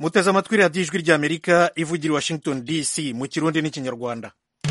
muteze amatwi radiyo ijwi ry'amerika ivugira i washington dc mu kirundi n'ikinyarwanda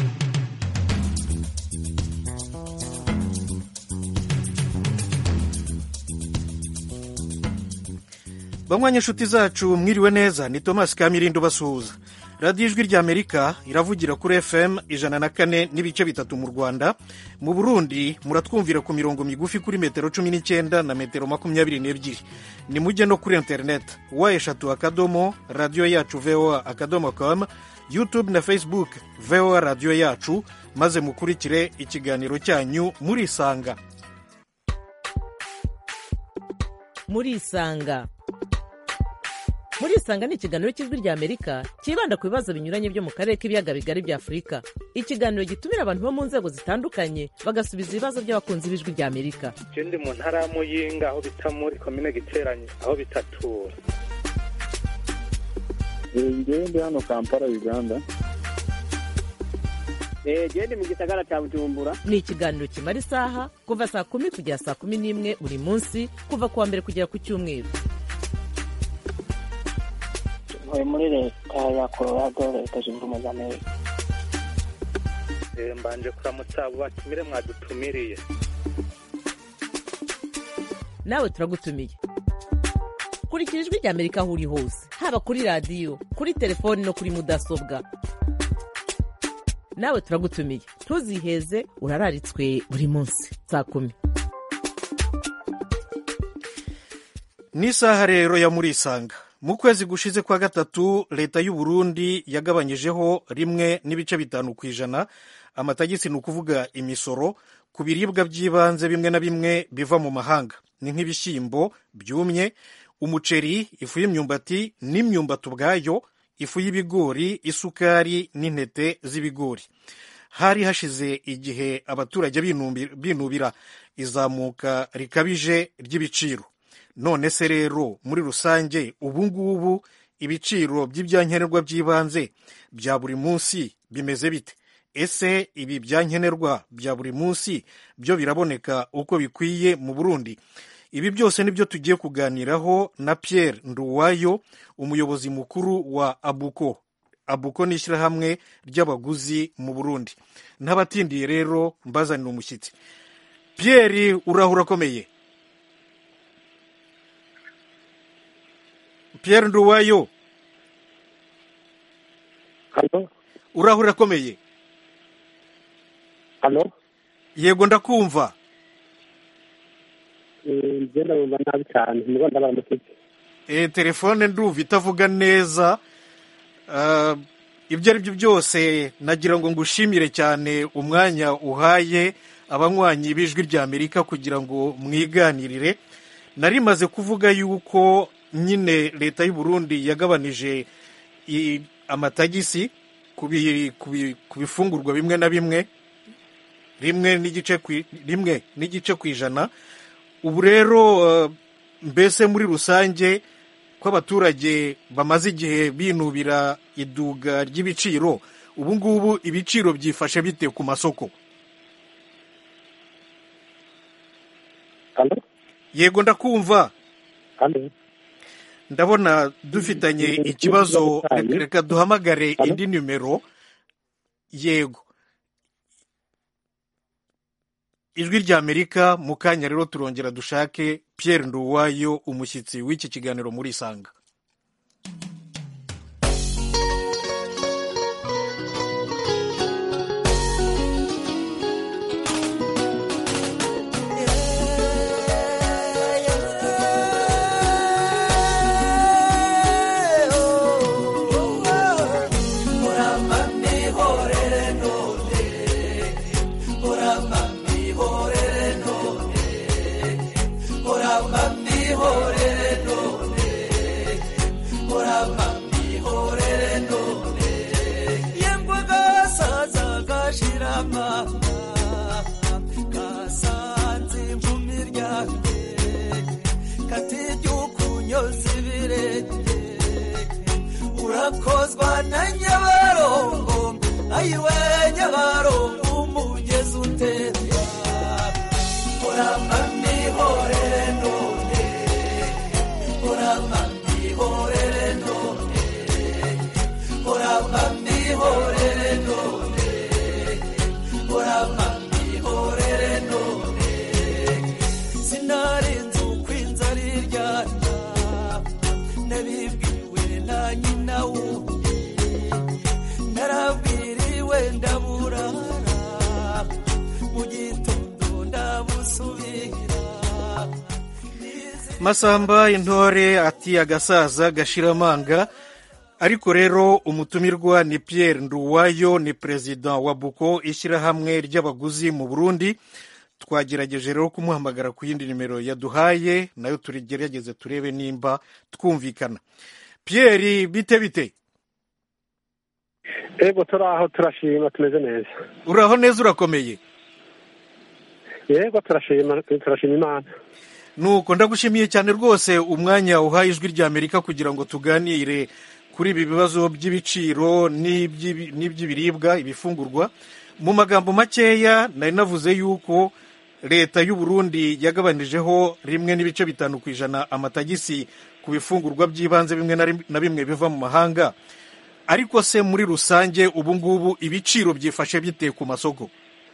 banywanyi inshuti zacu mwiriwe neza ni thomas kamirindo basuhuza radiyo ijwi ry'amerika iravugira kuri fm ijana na kane n'ibice bitatu mu rwanda mu burundi muratwumvira ku mirongo migufi kuri metero cumi n'icyenda na metero makumyabiri n'ebyiri ni mujye no kuri interineti wa eshatu akadomo radiyo yacu voa akadomo com youtube na facebook voa radiyo yacu maze mukurikire ikiganiro cyanyu murisanga murisanga murisanga ni ikiganiro cy'ijwi rya amerika cyibanda ku bibazo binyuranye byo mu karere k'ibiyaga bigari bya afurika ikiganiro gitumira abantu bo mu nzego zitandukanye bagasubiza ibibazo by'abakunzi b'ijwi rya amerika ndi mu ntara ya muyinga aho bita muri komine giteranye aho bitatura ngewe ndi hano kampala uganda gende mu gisagara cya bujumbura ni ikiganiro kimara isaha kuva saa kumi kugera saa kumi n'imwe buri munsi kuva ku wa mbere kugera ku cyumweru ntuye muri leta ya colorado leta zunze ubumwe za amerika mbanje kuramutsa abo batumire mwadutumiriye nawe turagutumiye kurikira ijwi rya amerika aho uri hose haba kuri radiyo kuri telefoni no kuri mudasobwa nawe turagutumiye ntuziheze urararitswe buri munsi saa kumi n'isaha rero ya murisanga mu kwezi gushize kwa gatatu leta y'u Burundi yagabanyijeho rimwe n'ibice bitanu ku ijana amatagisi ni ukuvuga imisoro ku biribwa by'ibanze bimwe na bimwe biva mu mahanga ni nk'ibishyimbo byumye umuceri ifu y'imyumbati n'imyumbati ubwayo ifu y'ibigori isukari n'intete z'ibigori hari hashize igihe abaturage binubira izamuka rikabije ry'ibiciro none se rero muri rusange ubu ngubu ibiciro by'ibyankenerwa by'ibanze bya buri munsi bimeze bite ese ibi byankenerwa bya buri munsi byo biraboneka uko bikwiye mu burundi ibi byose nibyo tugiye kuganiraho na Pierre Nduwayo umuyobozi mukuru wa abuko abuko ni ishyirahamwe ry'abaguzi mu burundi n'abatindiye rero mbazanira umushyitsi Pierre urahura akomeye Pierre Nduwayo hano urahura akomeye hano yego ndakumva ngenda bumva nabi cyane niba ndabaramukije e, telefone ndumva itavuga neza uh, ibyo ari byo byose nagira ngo ngushimire cyane umwanya uhaye abanywanyi b'ijwi rya amerika kugira ngo mwiganirire nari maze kuvuga yuko nyine leta y'u Burundi yagabanije amatagisi ku bifungurwa bimwe na bimwe rimwe n'igice rimwe n'igice ku ijana ubu rero mbese muri rusange ko abaturage bamaze igihe binubira iduga ry'ibiciro ubu ngubu ibiciro byifashe bite ku masoko hano yego ndakumva hano ndabona dufitanye ikibazo reka duhamagare indi nimero yego ijwi rya amerika mu kanya rero turongera dushake Pierre Nduwayo umushyitsi w'iki kiganiro muri isanga urakozwa na nyabarongo ayiwe nyabarongo umugezi utemba uramba mihorere none uramba mihorere none masamba intore ati agasaza gashiramanga ariko rero umutumirwa ni pierre nduwayo ni perezida wa buko ishyirahamwe ry'abaguzi mu burundi twagerageje rero kumuhamagara ku yindi nimero yaduhaye nayo turigerageze turebe nimba twumvikana pierre bite bite ego turi aho turashima tumeze neza uraho neza urakomeye yego turashima turashima imana nuko ndagushimiye cyane rwose umwanya uhaye ijwi rya amerika kugira ngo tuganire kuri ibi bibazo by'ibiciro n'iby'ibi- n'iby'ibiribwa ibifungurwa mu magambo makeya nari navuze yuko leta y'u Burundi yagabanyijeho rimwe n'ibice bitanu ku ijana amatagisi ku bifungurwa by'ibanze bimwe na rim- na bimwe biva mu mahanga ariko se muri rusange ubu ngubu ibiciro byifashe bite ku masoko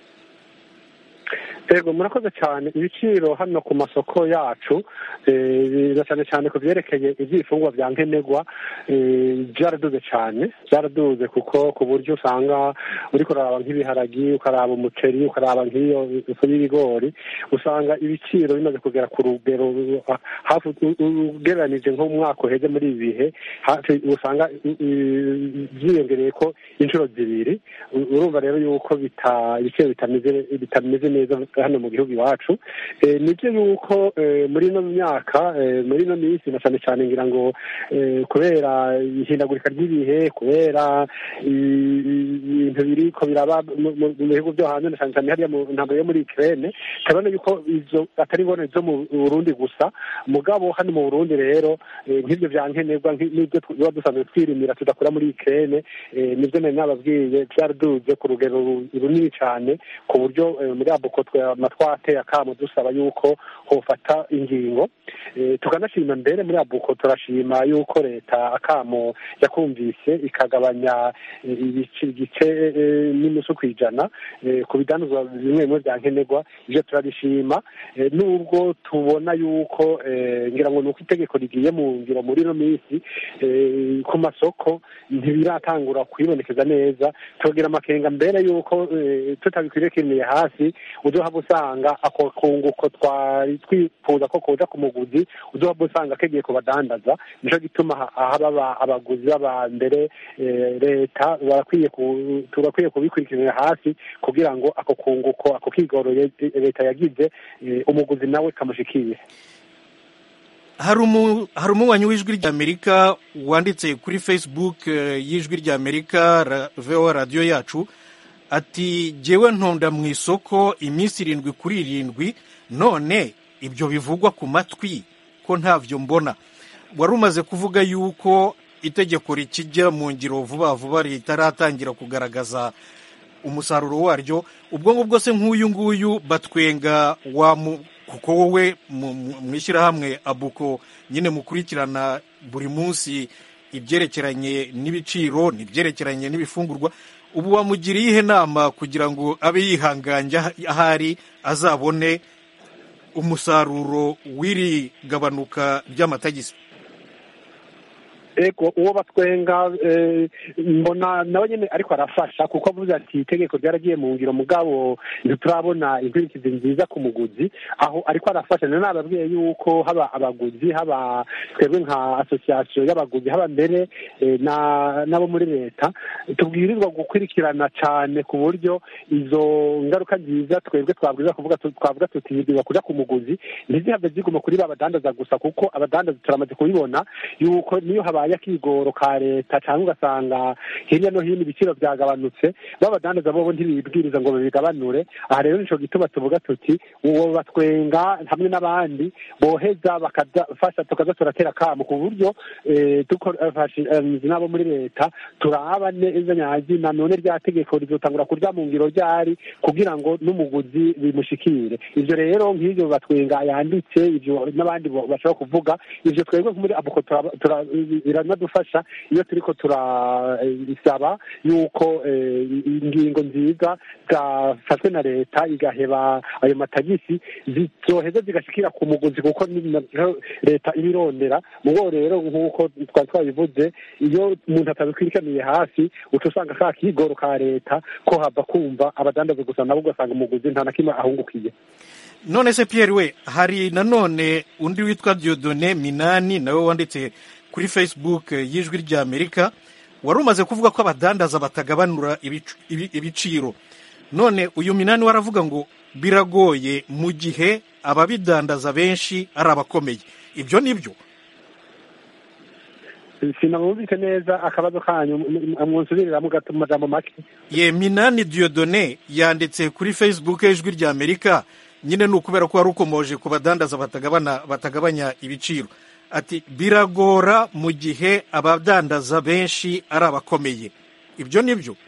ego murakoze cyane ibiciro hano ku masoko yacu eh, biza cyane cyane ku byerekeye iby'ibifungwa bya nkenerwa eh, byaraduze cyane byaraduze kuko ku buryo usanga uri kuraba nk'ibiharagi ukaraba umuceri ukaraba nk'iyo ifu y'ibigori usanga ibiciro bimaze kugera ku rugero uh, hafi u- u- ugereranije nko mu mwaka uheze muri ibi bihe hafi usanga uh, uh, byiyongereye ko inshuro zibiri U- urumva rero yuko bita ibiciro bitameze bitameze neza hano mu gihugu iwacu Eh, nibyo yuko eh, muri ino myaka eh, muri ino minsi na cyane cyane ngira ngo eh, kubera ihindagurika ry'ibihe kubera i- i- ibintu biriko biraba mu mu- mu bihugu byo hanze na cyane cyane hariya mu ntambwe yo muri Ukraine turabona yuko izo atari ingorane zo mu Burundi gusa mugabo hano mu Burundi rero eh, nk'ibyo bya nkenerwa nk'i- n'ibyo tuba dusanzwe twirimira tudakura muri Ukraine eh, nibyo nari nababwiye byaraduze ku rugero ru- runini cyane ku buryo eh, muri abuko twateye akamo dusaba yuko hofata ingingo Eh, tukanashima mbere muri abuko turashima yuko leta akamo yakumvise ikagabanya eh, ibice igice eh, n'inusu ku ijana eh, ku bidandazwa bimwe bimwe bya nkenerwa ibyo turabishima Eh, nubwo tubona yuko eh, ngira ngo ni uko itegeko rigiye mu ngiro muri ino minsi eh, ku masoko ntibiratangura kwibonekeza neza tugira amakenga mbere yuko eh, tutabikwiriye hasi uzohava usanga ako kunguko twari twifuza ko kuza ku muguzi uzohava usanga kegiye kubadandaza nico gituma ha- haba aba- abaguzi baba mbere eh, leta barakwiye ku- turakwiye kubikurikiranira hasi kugira ngo ako kunguko ako kigoro ye- leta yagize eh, umuguzi nawe kamushikire hari umu- hari umunywanyi w'ijwi ry'amerika wanditse kuri facebook eh, y'ijwi ry'amerika ra- voa radiyo yacu ati jyewe ntonda mu isoko iminsi irindwi kuri irindwi none ibyo bivugwa ku matwi ko ntavyo mbona wari umaze kuvuga yuko itegeko rikijya mu ngiro vuba vuba ritaratangira kugaragaza umusaruro waryo ubwo ngubwo se nk'uyu nguyu batwenga wa mu- kuko wowe mu- mu- mu ishyirahamwe abuko nyine mukurikirana buri munsi ibyerekeranye n'ibiciro n'ibyerekeranye n'ibifungurwa ubu wamugiriye iyihe nama kugira ngo abe yihanganye aho- ahari azabone umusaruro w'iri gabanuka ry'amatagisi ego uwo batwenga eh, mbona nawe nyine ariko arafasha kuko avuze ati itegeko ryaragiye mu ngiro mugabo ntiturabona inkurikizi nziza ku muguzi aho ariko arafasha nari nababwiye yuko haba abaguzi haba twebwe nka asosiyasiyo y'abaguzi haba mbere eh, na- n'abo muri leta tubwirizwa gukurikirana cyane ku buryo izo ngaruka nziza twebwe twabwirizwa kuvuga tu- twavuga tutibwirwa kuja ku muguzi ntizihave ziguma kuri ba badandaza gusa kuko abadandaza turamaze kubibona yuko niyo habaye akigoro ka leta cyangwa ugasanga hirya no hino ibiciro byagabanutse babadandaza bobo ntibibwiriza ngo babigabanure aha rero nico gituma tuvuga tuti uwo batwenga hamwe n'abandi boheza bakadafasha tukaza turatera kamo ku buryo eh, dufashije n'abo muri leta turaba neza nyazina none rya tegeko rizotangura kurya mu ngiro ryari kugira ngo n'umuguzi bimushikire ivyo rero nk'ivyo batwenga yanditse ivyo n'abandi bo- bashobora kuvuga ivyo twebwe muri abuko turaba- tura- biranadufasha iyo turiko turasaba yuko eh, ingingo nziza zafashwe na leta igaheba ayo matagisi zizoheza zigashikira ku muguzi kuko ni navyo leta ibirondera mubo rero nk'uko twari twabivuze iyo umuntu atabikwirikaniye hafi uca usanga ka kigoro ka leta ko hava kumva abadandaza gusa nabo ugasanga umuguzi nta na kimwe ahungukiye none se Pierre we hari nanone undi witwa Diodone Minani nawe wanditse kuri Facebook eh, y'ijwi rya Amerika wari umaze kuvuga ko abadandaza batagabanura ibic- ibi- ibiciro none uyu Minani waravuga ngo biragoye mu gihe ababidandaza benshi ari abakomeye ibyo ni byo sinamwumvise neza akabazo kanyu mwonsubiriramwo gato mu majambo make ye Minani Diodone yanditse kuri Facebook y'ijwi rya Amerika nyine ni ukubera ko wari ukomoje ku badandaza batagabana batagabanya ibiciro ati biragora mu gihe abadandaza benshi ari abakomeye ibyo ni byo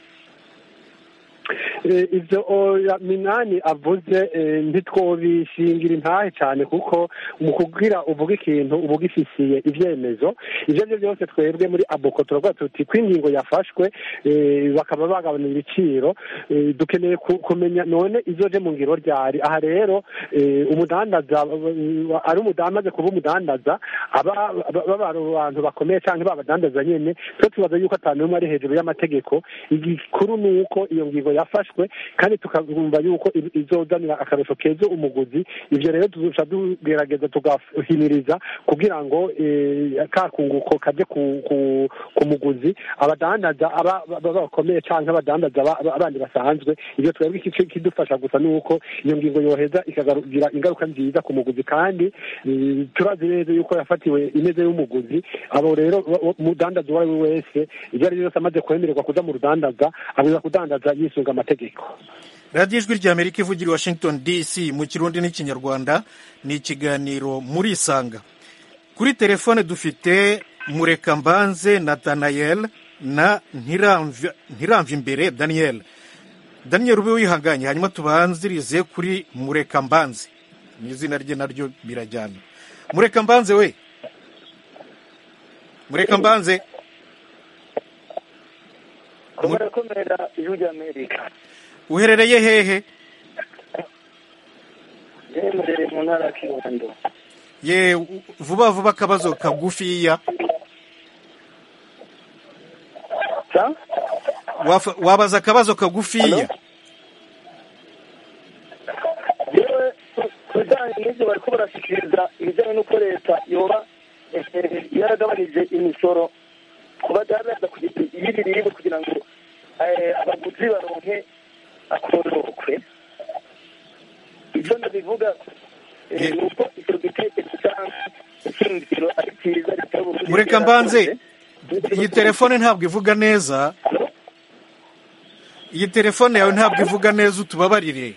Eh, ivyo oya minani avuze eh, ntitwobishingira intahe cyane kuko mu kugira uvuga ikintu uba ugifisiye ivyemezo ivyo vyo byose twebwe muri abuko turavuga tuti ko ingingo yafashwe eh, bakaba bagabanura ibiciro eh, dukeneye ku- kumenya none izoje mu ngiro ryari aha rero eh, umudandaza eh, ari umudandaza kuba umudandaza aba baba abantu bakomeye cyangwa babadandaza nyene twe tubaza yuko atanu umwe ari hejuru y'amategeko igikuru ni uko iyo ngingo yafashwe kandi tukumva yuko i- izozanira akarusho keza umuguzi ivyo rero tuzoca tugerageza tugahimiriza kugira ngo eh, ka kunguko kaje ku, ku, ku muguzi abadandaza aba aba- bakomeye canke abadandaza aba- aba- abandi basanzwe ivyo twebwe iki- ikidufasha gusa ni uko iyo ngingo yoheza ikagira ingaruka nziza ku muguzi kandi eh, turazi neza yuko yafatiwe ineze y'umuguzi abo rero wa- wa- umudandaza uwo ari we wese ibyo ari byo byose amaze kwemererwa kuja mu rudandaza abwiza kudandaza yisunga amategeko radiyo ijwi rya amerika ivugira i washington dc mu kirundi n'ikinyarwanda ni ikiganiro muri isanga kuri telefone dufite murekambanze natanayel na Ntiramvya- ntiramvimbere daniel daniel ube wihanganye hanyuma tubanzirize kuri murekambanze ni izina rye naryo birajyana murekambanze we murekambanze murakomera ijwi ry'amerika uherereye hehe yemerere mu ntara ya kirundo ye vuba vuba akabazo kagufiya sa Wafa- wabaza akabazo kagufiya yewe ku bijyanye n'ibyo bari ko barashyikiriza ibijyanye n'uko leta yoba eh, yaragabanije imisoro ku badandaza ku giti y'ibiribwa kugira ngo eh, abaguzi baronke akororokwe ibyo ndabivuga eh, Ye- ni uko icyo gitekerezo cyangwa ishingiro ari cyiza leta y'uburundi Mureka mbanze. iyi telefone ntabwo ivuga neza iyi telefone yawe ntabwo ivuga neza utubabarire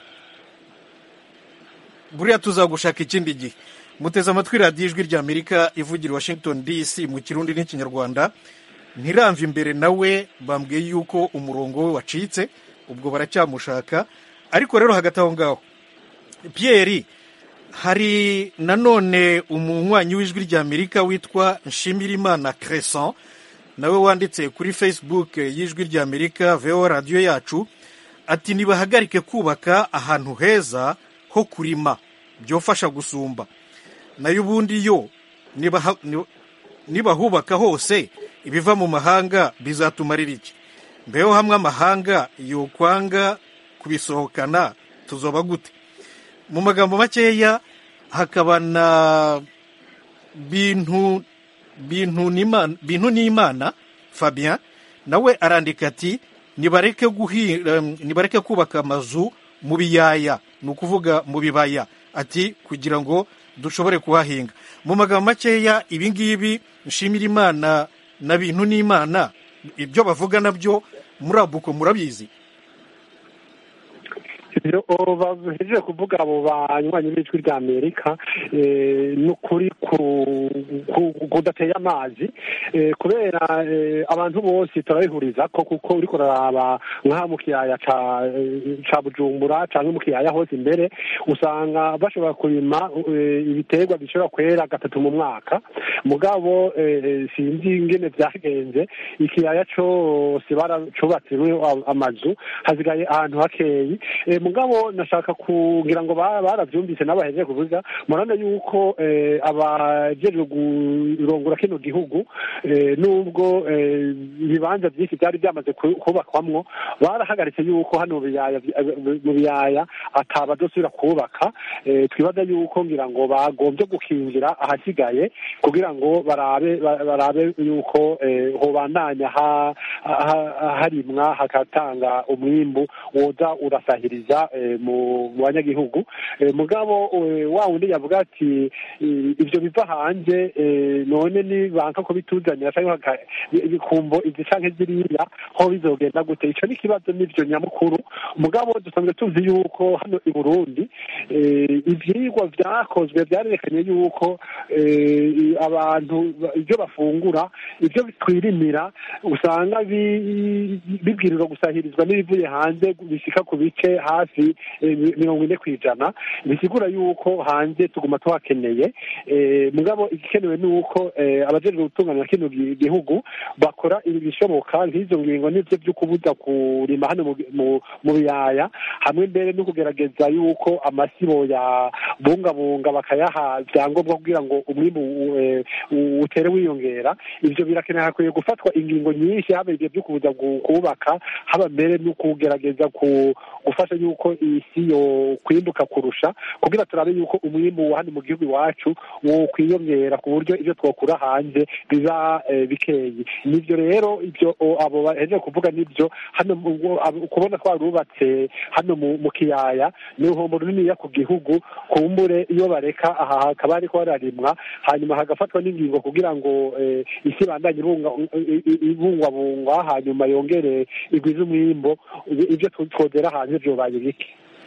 buriya tuzagushaka ikindi gihe muteze amatwi radiyo ijwi rya amerika ivugira i washington dc mu kirundi n'ikinyarwanda ntiramve imbere nawe bambwiye yuko umurongo we wacitse ubwo baracyamushaka ariko rero hagati aho ngaho Pierre hari nanone umunywanyi w'ijwi rya amerika witwa nshimirimana crescent nawe wanditse kuri facebook y'ijwi rya amerika veo radiyo yacu ati nibahagarike kubaka ahantu heza ho kurima byofasha gusumba nayo ubundi yo nibaha- ni- nibahubaka hose ibiva mu mahanga bizatumarira iki mbeho hamwe amahanga yokwanga kubisohokana tuzoba gute mu magambo makeya hakaba na bintu bintu n'Imana- bintu n'imana fabien nawe arandika ati nibareke guhi em, nibareke kubaka amazu mu biyaya ni ukuvuga mu bibaya ati kugira ngo dushobore kuhahinga mu magambo makeya ibi ngibi nshimira imana na bintu n'imana ibyo bavuga nabyo muri abuko murabizi ibyo bahejeje kuvuga abo banywanyi b'ijwi rya amerika eh, ni ukuri ku- ku- kudateye amazi eh, kubera eh, abantu bose turabihuriza ko kuko uriko uraraba nk'aha mu kiyaya ca eh, ca bujumbura canke mu kiyaya hose imbere usanga bashobora kurima eh, ibiterwa bishobora kwera gatatu mu mwaka mugabo eh, sinzi ingene vyagenze ikiyaya cose baracubatsemo amazu hasigaye ahantu hakeyi Eh, mugabo nashaka kugira ngo ba- baravyumvise n'abahejeje kuvuga murabona yuko eh, abajejwe kurongora kino gihugu eh, nubwo eh, ibibanza vyinshi vyari vyamaze ku- kubakwamwo barahagaritse yuko hano mu biyaya mu biyaya atabadosubira kubaka eh, twibaza yuko ngira ngo bagombye gukingira ahasigaye kugira ngo barabe ba- barabe yuko eh, hobandanya ha- ha- harimwa hakatanga umwimbu woza urasahiriza eh, mu mu banyagihugu Eh, mugabo eh, wa wundi yavuga ati eh, ivyo biva hanze eh, none ni banka ko bituzanira canke baka- ibikumbo izi canke ziriya ho bizogenda gute ico ni ikibazo n'ivyo nyamukuru mugabo dusanzwe tuzi yuko hano i burundi eh, ivyigwa vyakozwe vyarerekanye yuko eh, abantu ba- ivyo bafungura ivyo twirimira usanga bi- bibwirizwa gusahirizwa n'ibivuye hanze bishika ku bice hafi eh, mi- mirongo ine kw'ijana bisigura yuko hanze tuguma tuhakeneye eh, mugabo igikenewe ni uko eh, abajejwe gutunganya kino gi- gihugu bakora ibishoboka nk'izo ngingo n'ivyo vyo kubuza kurima hano mu- mu- mu biyaya hamwe mbere no kugerageza yuko amasibo ya bungabunga bakayaha vyangombwa kugira ngo umwimbu eh, utere wiyongera ivyo birakenera hakwiye gufatwa ingingo nyinshi haba ivyo vyo kubuza gu- kubaka haba mbere no kugerageza ku gufasha yuko isi yo kwimbuka kurusha kugira turabe yuko umwimbu wa hano mu gihugu iwacu wo kwiyongera ku buryo ivyo twokura hanze biba eh, bikeyi nivyo rero ivyo o, abo bahejeje kuvuga nivyo hano mu- ngo- abo- kubona twarubatse hano mu mu kiyaya ni uruhombo runiniya ku gihugu kumbure iyo bareka aha hakaba hariko hararimwa hanyuma hagafatwa n'ingingo kugira ngo eh, isi ibandanye ibunga- i- i- ibungwabungwa hanyuma yongere igwize umwimbo ivyo twozera hanze vyobaye bike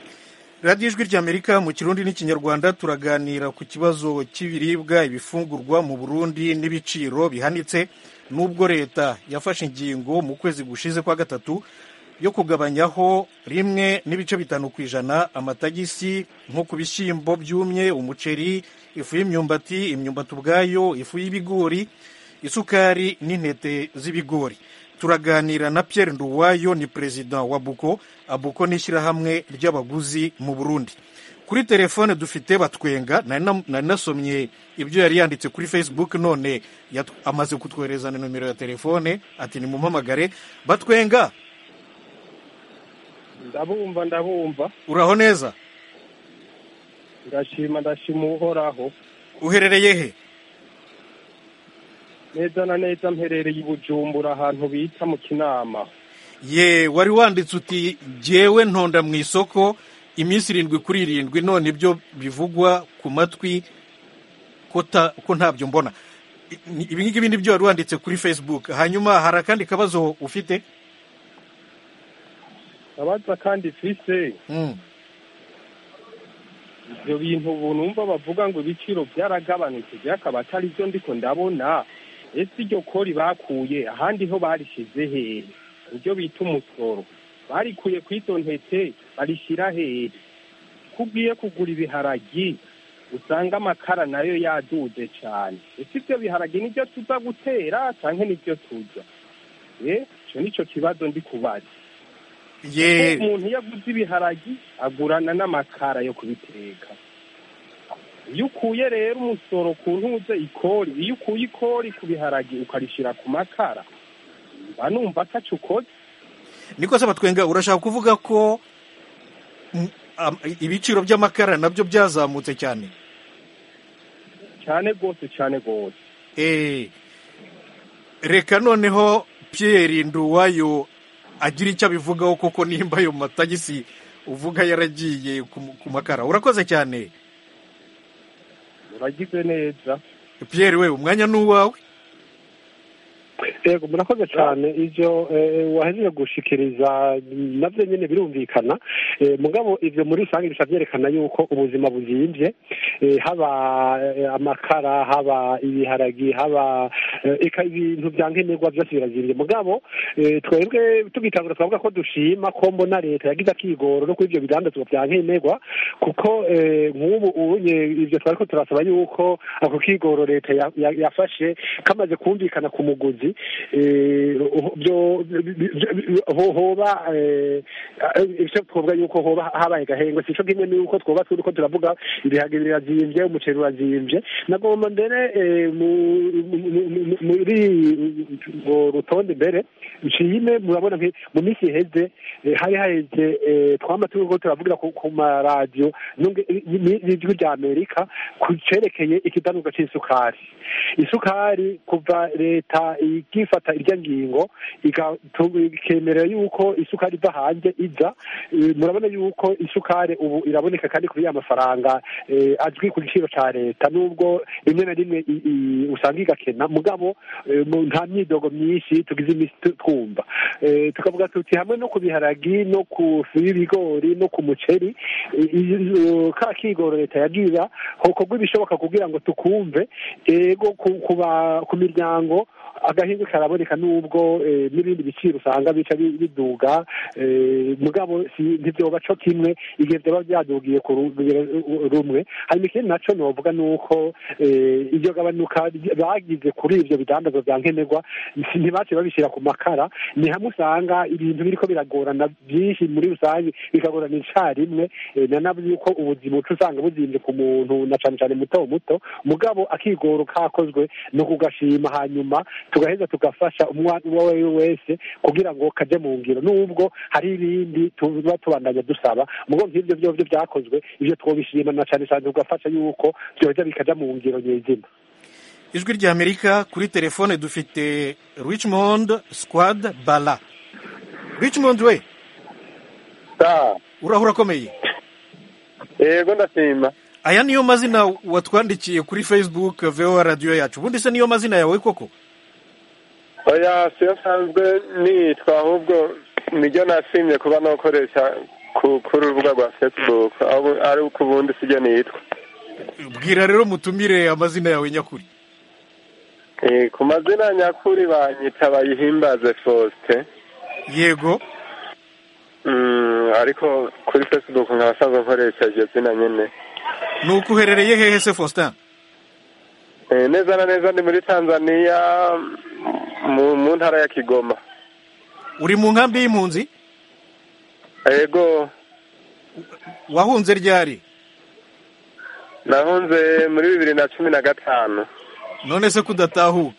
radiyo ijwi ry'amerika mu kirundi n'ikinyarwanda turaganira ku kibazo cy'ibiribwa ibifungurwa mu burundi n'ibiciro bihanitse n'ubwo leta yafashe ingingo mu kwezi gushize kwa gatatu yo kugabanyaho rimwe n'ibice bitanu ku ijana amatagisi nko ku bishyimbo byumye umuceri ifu y'imyumbati imyumbati ubwayo ifu y'ibigori isukari n'intete z'ibigori turaganira na Pierre Nduwayo ni perezida wa Buko Abuko ni ishyirahamwe ry'abaguzi mu Burundi kuri telefone dufite batwenga nari na- nari nasomye ibyo yari yanditse kuri Facebook none yat- amaze kutwohereza na nomero ya telefone ati nimumpamagare batwenga ndabumva ndabumva uraho neza ndashima ndashima uhoraho uherereye he neza na neza mperereye i bujumbura ahantu bita mu kinama ye wari wanditse uti jyewe ntonda mu isoko iminsi irindwi kuri irindwi none ibyo bivugwa ku matwi ko ta- ko ntabyo mbona I- ni- ibi ngibi ni byo wari wanditse kuri facebook hanyuma hari akandi kabazo ufite abaza kandi fise Mm. ibyo bintu ubu numva bavuga ngo ibiciro byaragabanutse byakaba atari byo ndiko ndabona ese iryo kori bakuye ahandi ho barishize hehe ibyo bita umusoro barikuye ku izo ntete barishyira hehe ko ugiye kugura ibiharagi usanga amakara nayo yaduze cyane ese ibyo biharagi nibyo tuza gutera cyangwa nibyo turya eh icyo nicyo kibazo ndi kubaza ye ko umuntu iyo aguze ibiharagi agurana n'amakara yo kubiteka iyo ukuye rero umusoro ku ntuze ikori iyo ukuye ikori ku biharagi ukarishyira ku makara mba numva ataco ukoze niko se batwenga urashaka kuvuga ko mm, am- ibiciro by'amakara nabyo byazamutse cyane cyane rwose cyane rwose Eh, reka noneho Pierre Nduwayo agira icyo abivugaho koko nimba ayo matagisi uvuga yaragiye ku ku makara urakoze cyane uragize neza Pierre we umwanya ni uwawe yego murakoze cyane ibyo wahejeje gushikiriza nabyo nyine birumvikana mugabo ibyo muri rusange bisa byerekana yuko ubuzima buzimbye haba amakara haba ibiharagi haba ibintu bya nkenerwa byose birazimbye mugabo twebwe tugitangura twavuga ko dushima ko mbona leta yagize akigoro no kuri ibyo bidandazwa bya nkenerwa kuko nk'ubu ubunye ibyo twari ko turasaba yuko ako kigoro leta yafashe kamaze kumvikana ku muguzi hoba icyo twavuga yuko hoba habaye gahengwe si cyo kimwe n'uko twuba turi ko turavuga ibihaga birazimbye umuceri urazimbye nagomba mbere muri rutonde mbere nshime murabona mu minsi iheze hari haheze twama turi ko turavugira ku maradiyo n'ijwi rya amerika ku cerekeye ikidanuka cy'isukari isukari kuva leta ikifata irya ngingo ikemerera yuko isukari iva hanze iza murabona yuko isukari ubu iraboneka kandi kuri ya mafaranga azwi ku giciro cya leta nubwo rimwe na rimwe usanga igakena mugabo nta myidogo myinshi tugize iminsi twumva tukavuga tuti hamwe no ku biharagi no ku ifu y'ibigori no ku muceri ka kigoro leta yagira hokorwa ibishoboka kugira ngo tukumve ego ku miryango agahindu karaboneka nubwo n'ibindi biciro usanga bica biduga mugabo ntibyoba co kimwe igihe byaba byadugiye ku rugero rumwe hanyuma ikindi naco novuga nuko iryo gabanuka bagize kuri ivyo bidandazwa vya nkenerwa ntibace babishyira ku makara ni hamwe usanga ibintu biriko biragorana byinshi muri rusange bikagorana icarimwe nanavuze yuko ubuzima uca usanga buzimbye ku muntu na cane cane muto muto mugabo akigoro kakozwe no kugashima hanyuma tugaheza tugafasha umwana uwo ari we wese kugira ngo kaje mu ngiro nubwo hari ibindi tuba tubandanya dusaba mugo nk'ibyo byovyo byakozwe ivyo twobishima na cane cane tugafasha yuko vyoja bikaja mu ngiro nyezina ijwi rya amerika kuri telefone dufite richmond squad bala richmond we uraho urakomeye yego ndashima aya niyo mazina watwandikiye kuri facebook voa radiyo yacu ubundi se niyo mazina yawe koko oya siyo nsanzwe nitwa ahubwo niryo nashimye kuba nakoresha kuri urubuga rwa facebook ari uko ubundi sibyo nitwa bwira rero mutumire amazina yawe nyakuri ku mazina nyakuri banyita bayihimbaze faustin yego ariko kuri facebook nkaba asanzwe nkoresha iryo zina nyine ni uko uherereye hehe se faustin neza na neza ni muri tanzania mu ntara ya kigoma uri mu nkambi y'impunzi yego wahunze ryari nahunze muri bibiri na cumi na gatanu none se kudatahuka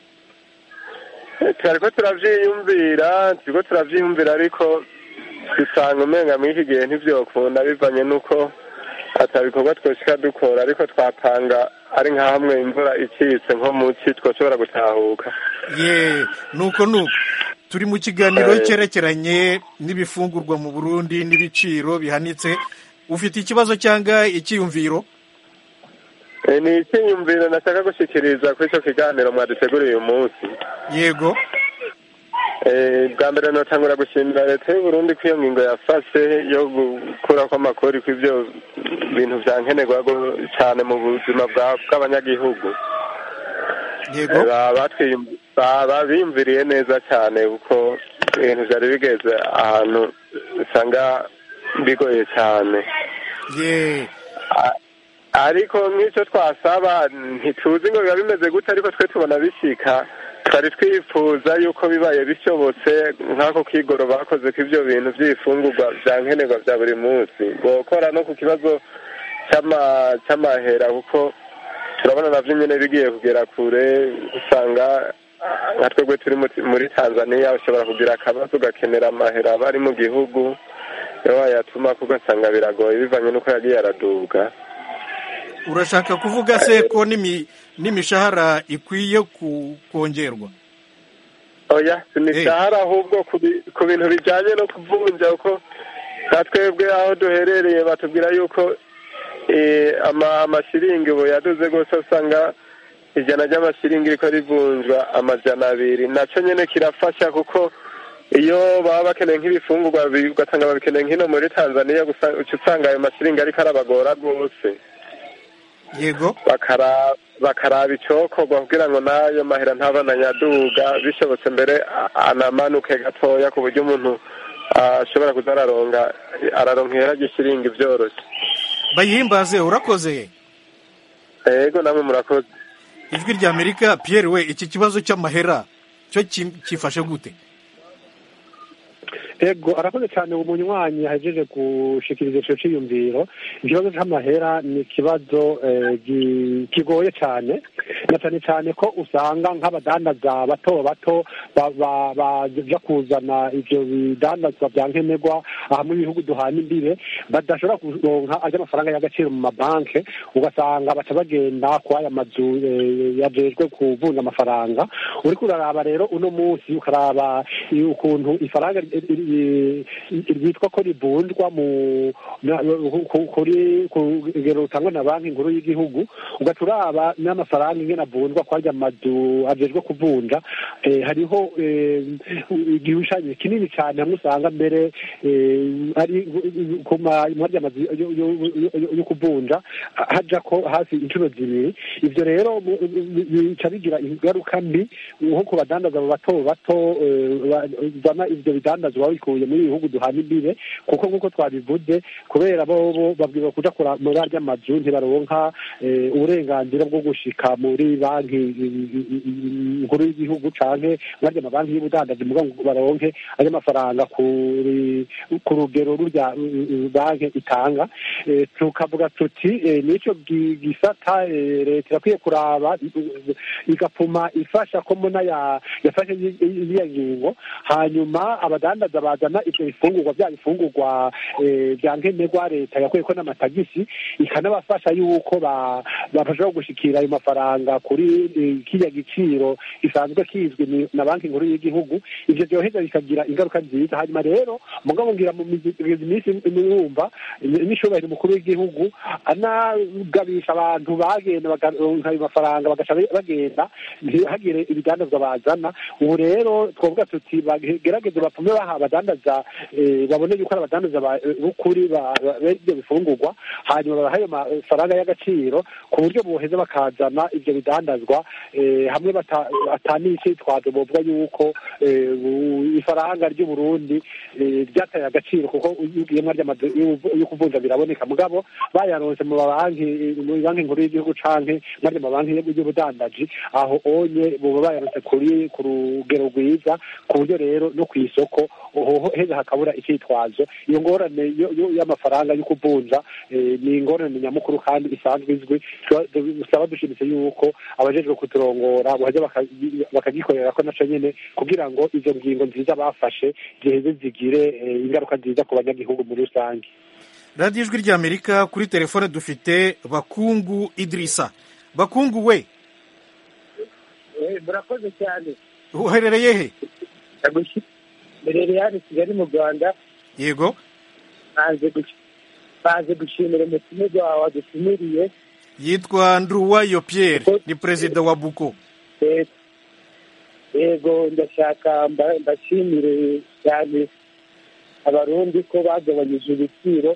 twari ko turabyiyumvira turi ko turabyiyumvira ariko dusanga umenga muri iki gihe ntibyokunda bivanye n'uko atabikorwa twoshika dukora ariko twapanga ari nka hamwe imvura icitse nko mu ci twoshobora gutahuka ye nuko nuko turi mu kiganiro cyerekeranye n'ibifungurwa mu burundi n'ibiciro bihanitse ufite ikibazo cyangwa icyiyumviro ni icyiyumviro nashaka gushyikiriza kuri icyo kiganiro mwaduteguriye uyu munsi yego bwa mbere natangura gushimira leta y'u Burundi ko iyo ngingo yafashe yo gukuraho amakori ku ibyo bintu bya nkenerwa cyane mu buzima bw'abanyagihugu yego bimviriye neza cyane kuko ibintu byari bigeze ahantu usanga bigoye cyane ariko nk'icyo twasaba ntituzi ngo biba bimeze gute ariko twe tubona bishyika twari twifuza yuko bibaye bishobotse nk'ako kigoro bakoze ko ibyo bintu by'ibifungurwa bya nkenerwa bya buri munsi gukora no ku kibazo cy'amahera kuko turabona nabyo nyine bigiye kugera kure usanga nka twebwe turi muri tanzania ushobora kugira akabazo ugakenera amahera aba ari mu gihugu iyo wayatuma kuko ugasanga biragoye bivanye n'uko yagiye araduga urashaka kuvuga se ko n'imishahara ikwiye kongerwa oya si imishahara ahubwo ku bintu bijyanye no kuvunja kuko nka twebwe aho duherereye batubwira yuko amashiringi ubu yaduze rwose usanga ijana ry'amashiringi riko rivunjwa amajana abiri naco nyene kirafasha kuko iyo baba bakeneye nk'ibifungurwa bi- ugasanga babikeneye nk'ino muri tanzaniya gusa uca usanga ayo mashiringi ariko arabagora rwose yego bakara bakaraba icokorwa kugira ngo n'ayo mahera ntabananyaduga bishobotse mbere a- anamanuke gatoya ku buryo umuntu ashobora kuza araronga araronkera gishiringi vyoroshe bayihimbaze urakoze ego namwe murakoze ijwi rya amerika pierre we iki kibazo cy'amahera cyo ki- kifashe gute ego arakoze cyane uwo munywanyi yahejeje gushikiriza ico ciyumviro ikibazo c'amahera ni ikibazo eh, gi- kigoye cyane na cyane cyane ko usanga nk'abadandaza bato bato ba- ba- baja kuzana ivyo bidandazwa vya nkenerwa hamwe ibihugu duhana imbibe badashobora kuronka arya amafaranga y'agaciro mu mabanke ugasanga baca bagenda ku aya mazu eh, yajejwe kuvunja amafaranga uriko uraraba rero uno munsi ukaraba i- ukuntu ifaranga ri- ri- ri- ryitwa ko rivunjwa mu na- ku- kuri ku rugero rutangwa na banki nkuru y'igihugu ugaca uraba n'amafaranga ingene avunjwa kwa arya mazu ajejwe kuvunja eh, hariho eh, igishushanyo kinini cyane hamwe usanga mbere eh, ari ku ma- mu arya mazu yo- yo- yo- yo kuvunja haja ko hafi inshuro zibiri ivyo rero mu- bica bigira ingaruka mbi nko ku badandaza bato bato eh, bazana ivyo bidandazwa babikuye muri ibihugu duhana imbibe kuko nk'uko twabivuze kubera bo bo babwirwa kuja kura muri arya mazu ntibaronka eh, uburenganzira bwo gushika muri banki i- i- i- nkuru y'igihugu canke muri arya mabanki y'ubudandaji muga ngo baronke arya mafaranga kuri ku rugero rurya eh, banki itanga Eh, tukavuga tuti eh, nico gi- gisata eh, leta irakwiye kuraba eh, igapfuma ifasha ko mbona ya- yafashe i- i- iriya ngingo hanyuma abadandaza bazana ivyo bifungurwa vya bifungurwa eh, vya nkenerwa leta yakuyeko n'amatagisi ikanabafasha yuko ba- bashobora gushikira ayo mafaranga kuri eh, kiriya giciro gisanzwe kizwi ni- na banki nkuru y'igihugu ivyo vyoheza bikagira ingaruka nziza hanyuma rero mugabo ngira mu mizi- minsi mwumva n'ishobora umukuru w'igihugu anagabisha abantu bagenda bakaronka ayo mafaranga bagaca bagenda ntihagire ibidandazwa bazana ubu rero twavuga tuti bagerageze bapfume baha abadandaza eh, babone yuko ari abadandaza ba- b'ukuri ba- ba- b'ivyo bifungurwa hanyuma babaha ayo mafaranga y'agaciro ku buryo boheza bakazana ivyo bidandazwa eh, hamwe bata- atanicitwazo bovuga yuko eh, u- ifaranga ry'uburundi eh, ryataye agaciro kuko iyo ugiye mwarya amazu yo kuvunja biraboneka mugabo bayaronse mu mabanki mu banki nkuru y'igihugu canke mwarya amabanki y'ubudandaji aho onye boba bayaronse kuri ku rugero rwiza ku buryo rero no kw'isoko hoho heza hakabura icitwazo iyo ngorane yo- yo- y'amafaranga yo kuvunja eh, ni ingorane nyamukuru kandi isanzwe izwi dusaba dushimitse yuko abajejwe kuturongora boheza baka- bakagikorera ko naco nyene kugira ngo izo ngingo nziza bafashe ziheze zigire eh, ingaruka nziza ku banyagihugu muri rusange radiyo ijwi ry'amerika kuri telefone dufite bakungu idirisa bakungu we murakoze cyane uherereye he mberere hano i kigali mu rwanda yego banze gush- banze gushimira umutumirwa wawe wadutumiriye yitwa nduwayo pierre ni perezida wa buko Eh, yego ndashaka mba- mbashimire cyane abarundi ko bagabanyije ibiciro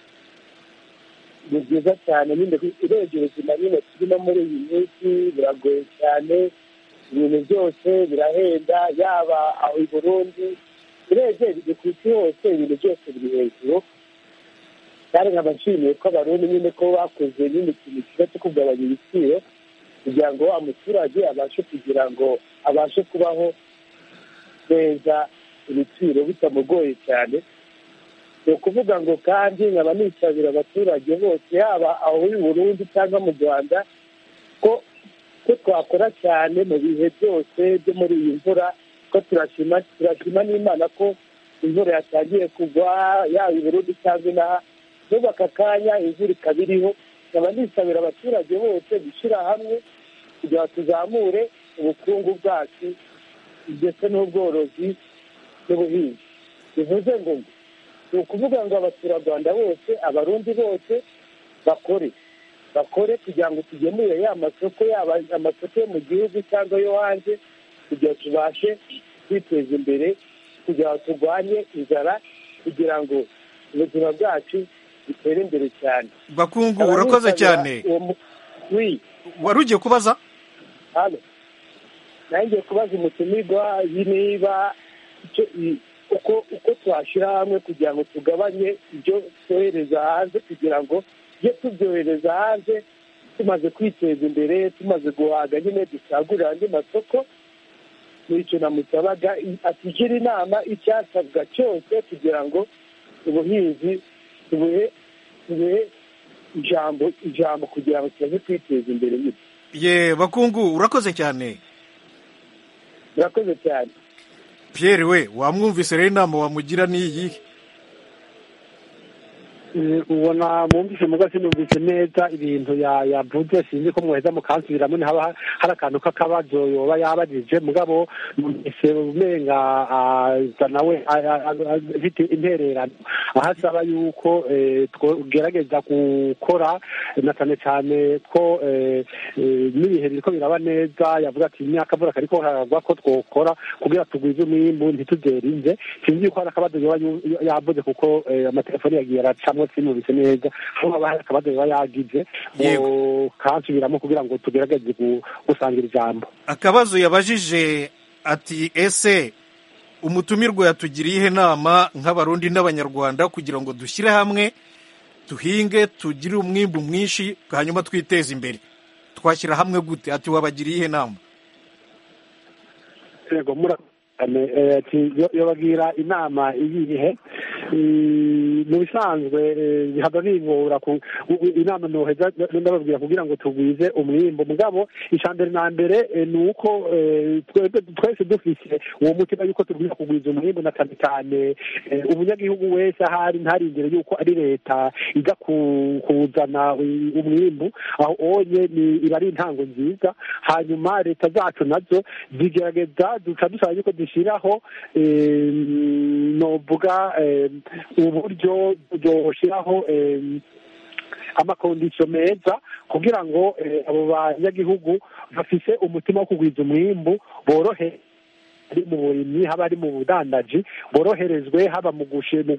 ni byiza cyane nyine urebye ubuzima nyine turimo muri iyi minsi biragoye cyane ibintu byose birahenda yaba aho i burundi urebye biri ku isi hose ibintu byose biri hejuru kandi nkaba nshimiye ko abarundi nyine ko bakoze nyine ikintu kiza cyo kugabanya ibiciro kugira ngo wa muturage abashe kugira ngo abashe kubaho neza ibiciro bitamugoye cyane ni ukuvuga ngo kandi nkaba nisabira abaturage bose yaba aho i burundi cyangwa mu rwanda ko ko twakora cyane mu bihe byose byo muri iyi mvura ko turashima turashima n'imana ko imvura yatangiye kugwa yaba i burundi cyangwa inaha n'ubu aka kanya imvura ikaba iriho nkaba nisabira abaturage bose gushyira hamwe kugira ngo tuzamure ubukungu bwacu ndetse n'ubworozi n'ubuhinzi bivuze ngo ni ukuvuga ngo abaturarwanda bose abarundi bose bakore bakore kugira ngo tugemure ya masoko yaba amasoko yo mu gihugu cyangwa yo hanze kugira ngo tubashe kwiteza imbere kugira ngo turwanye inzara kugira ngo ubuzima bwacu butere imbere cyane bakungu urakoze cyane wari ugiye kubaza hano nanjye kubaza umutumirwa niba uko uko twashyira hamwe kugira ngo tugabanye ibyo twohereza hanze kugira ngo tujye tubyohereza hanze tumaze kwiteza imbere tumaze guhaga nyine dusagurira andi masoko nicyo namusabaga atugira inama icyasabwa cyose kugira ngo ubuhinzi tubuhe tubuhe ijambo ijambo kugira ngo tumaze kwiteza imbere nyine ye bakungu urakoze cyane urakoze cyane Pierre we wamwumvise rero inama wamugira n'iyi ubona mwumvise muga sinumvise neza ibintu yavuze sinzi ko muheza mukansubiramo ntihaba hari akantu k'akabazo yoba yabajije mugabo numvise umenga nawe afite intererano aho asaba yuko tugerageza gukora na cyane cyane ko n'ibihe biriko biraba neza yavuga ati imyaka mvura kariko haragwa ko twokora kugira tugwize umwimbu ntituzerinze sinzi yuko hari akabazo yoba yavuze kuko amatelefoni yagiye aracamo sinumvise neza aho haba hari akabazo yoba yagize kansubiramo kugira ngo tugerageze gusangira ijambo akabazo yabajije ati ese umutumirwa yatugiriye ihe nama nk'abarundi n'abanyarwanda kugira ngo dushyire hamwe duhinge tugire umwimbu mwinshi hanyuma twiteze imbere twashyira hamwe gute ati wabagiriye ihe nama yego yobagira inama iyihe mu bisanzwe bihava bingora inama noheza ndababwira kugira ngo tugwize umwimbo mugabo icambere na mbere ni uko twese dufise uwo mutima yuko tugwiza kugwiza umwimbo na cyane cyane umunyagihugu wese ahari ntarindire yuko ari leta iza kuzana umwimbu aho onye iba ari intango nziza hanyuma leta zacu nazo zigerageza duca dusaba yuko dushyiraho novuga uburyo bwoshyiraho amakondisiyo meza kugira ngo abo banyagihugu bafise umutima wo kugwiza umwimbu borohe ari mu burimyi haba ari mu budandaji boroherezwe haba mu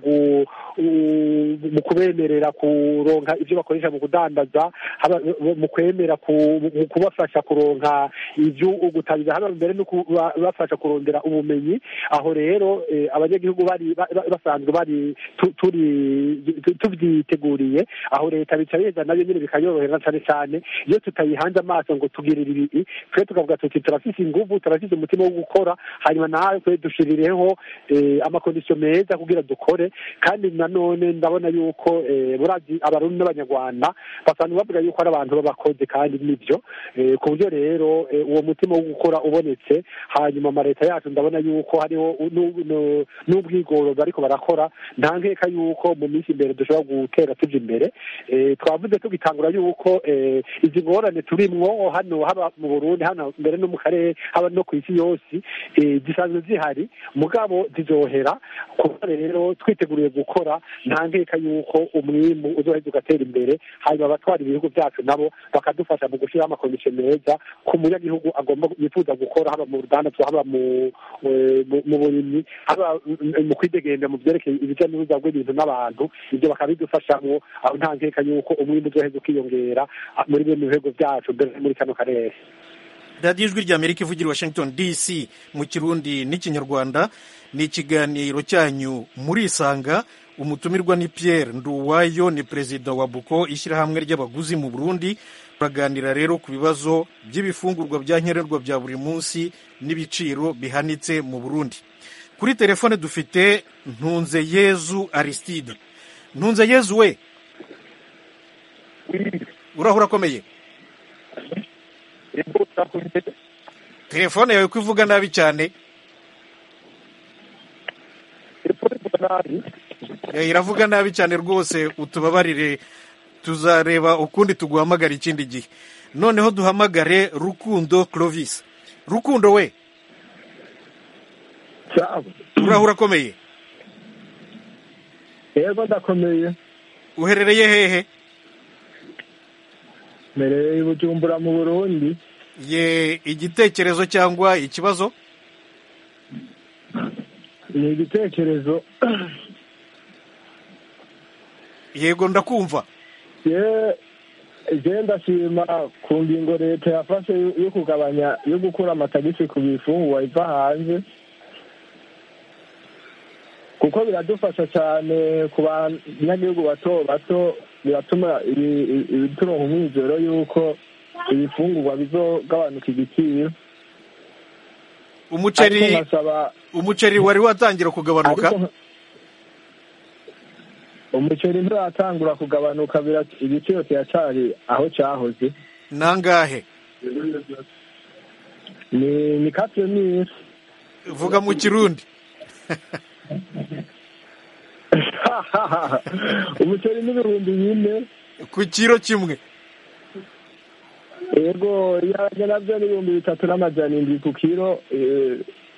mu kubemerera kuronka ibyo bakoresha mu kudandaza haba mu kwemera mu kubafasha kuronka ibyo gutabira haba mbere no kubafasha kurondera ubumenyi aho rero abanyagihugu bari basanzwe bari tubyiteguriye aho leta bica beza nayo nyine bikayorohera cyane cyane iyo tutayihanze amaso ngo tugirire ibi twe tukavuga tuti turafise inguvu turafise umutima wo gukora hanyuma natwe dushirireho amakondisiyo meza kugira dukore kandi nanone ndabona yuko burazi abarundi n'abanyarwanda basanzwe bavuga yuko ari abantu b'abakozi kandi nibyo ku buryo rero uwo mutima wo gukora ubonetse hanyuma amaleta yacu ndabona yuko hariho n'ubwigoro bariko barakora nta nkeka yuko mu minsi imbere dushobora gutera tuja imbere twavuze tugitangura yuko izi ngorane turimwo hano haba mu burundi hano mbere no mu karere haba no ku isi yose zisanzwe zihari mugabo zizohera kuba rero twiteguriye gukora nta nkeka yuko umwimbu uzoheza ugatera imbere hanyuma abatwara ibihugu byacu nabo bakadufasha mu gushyiraho amakomisiyo meza ku munyagihugu agomba yifuza gukora haba mu rudandazwa haba mu burimyi haba mu kwidegembya mu byerekeye ibijya n'uruza rw'ibintu n'abantu ibyo bakabidufashamo aho nta nkeka yuko umwimbu uzoheza ukiyongera muri bimwe mu bihugu byacu mbere muri kano karere radiyo ijwi rya amerika ivugira washington dc mu kirundi n'ikinyarwanda ni ikiganiro cyanyu murisanga umutumirwa ni pierre nduwayo ni perezida wa buko ishyirahamwe ry'abaguzi mu burundi turaganira rero ku bibazo by'ibifungurwa bya nkenerwa bya buri munsi n'ibiciro bihanitse mu burundi kuri telefone dufite ntunze yezu aristide ntunze yezu we urahura akomeye telefone yawe ko ivuga nabi cyane iravuga nabi cyane rwose utubabarire tuzareba ukundi tuguhamagara ikindi gihe noneho duhamagare rukundo clovis rukundo we urahura akomeye yego ndakomeye uherereye hehe mbereye i bujumbura mu burundi ye igitekerezo cyangwa ikibazo ni igitekerezo yego ndakumva ye je ndashima ku ngingo leta yafashe yo- yo kugabanya yo gukura amatagisi ku bifungurwa iva hanze kuko biradufasha cyane ku banyagihugu bato bato biratuma ibi- ibi- ibituronka umwizero y'uko ibifungurwa bizogabanuka igiciro umuceri Ariko nkasaba umuceri wari watangira kugabanuka ariko umuceri nturatangura kugabanuka bira- igiciro kiracari aho cyahoze nangahe ni ni katire misi vuga mu kirundi umuceri n'ibihumbi bine ku kiro kimwe yego ibiharage nabyo ni ibihumbi bitatu n'amajana indwi ku kiro eh,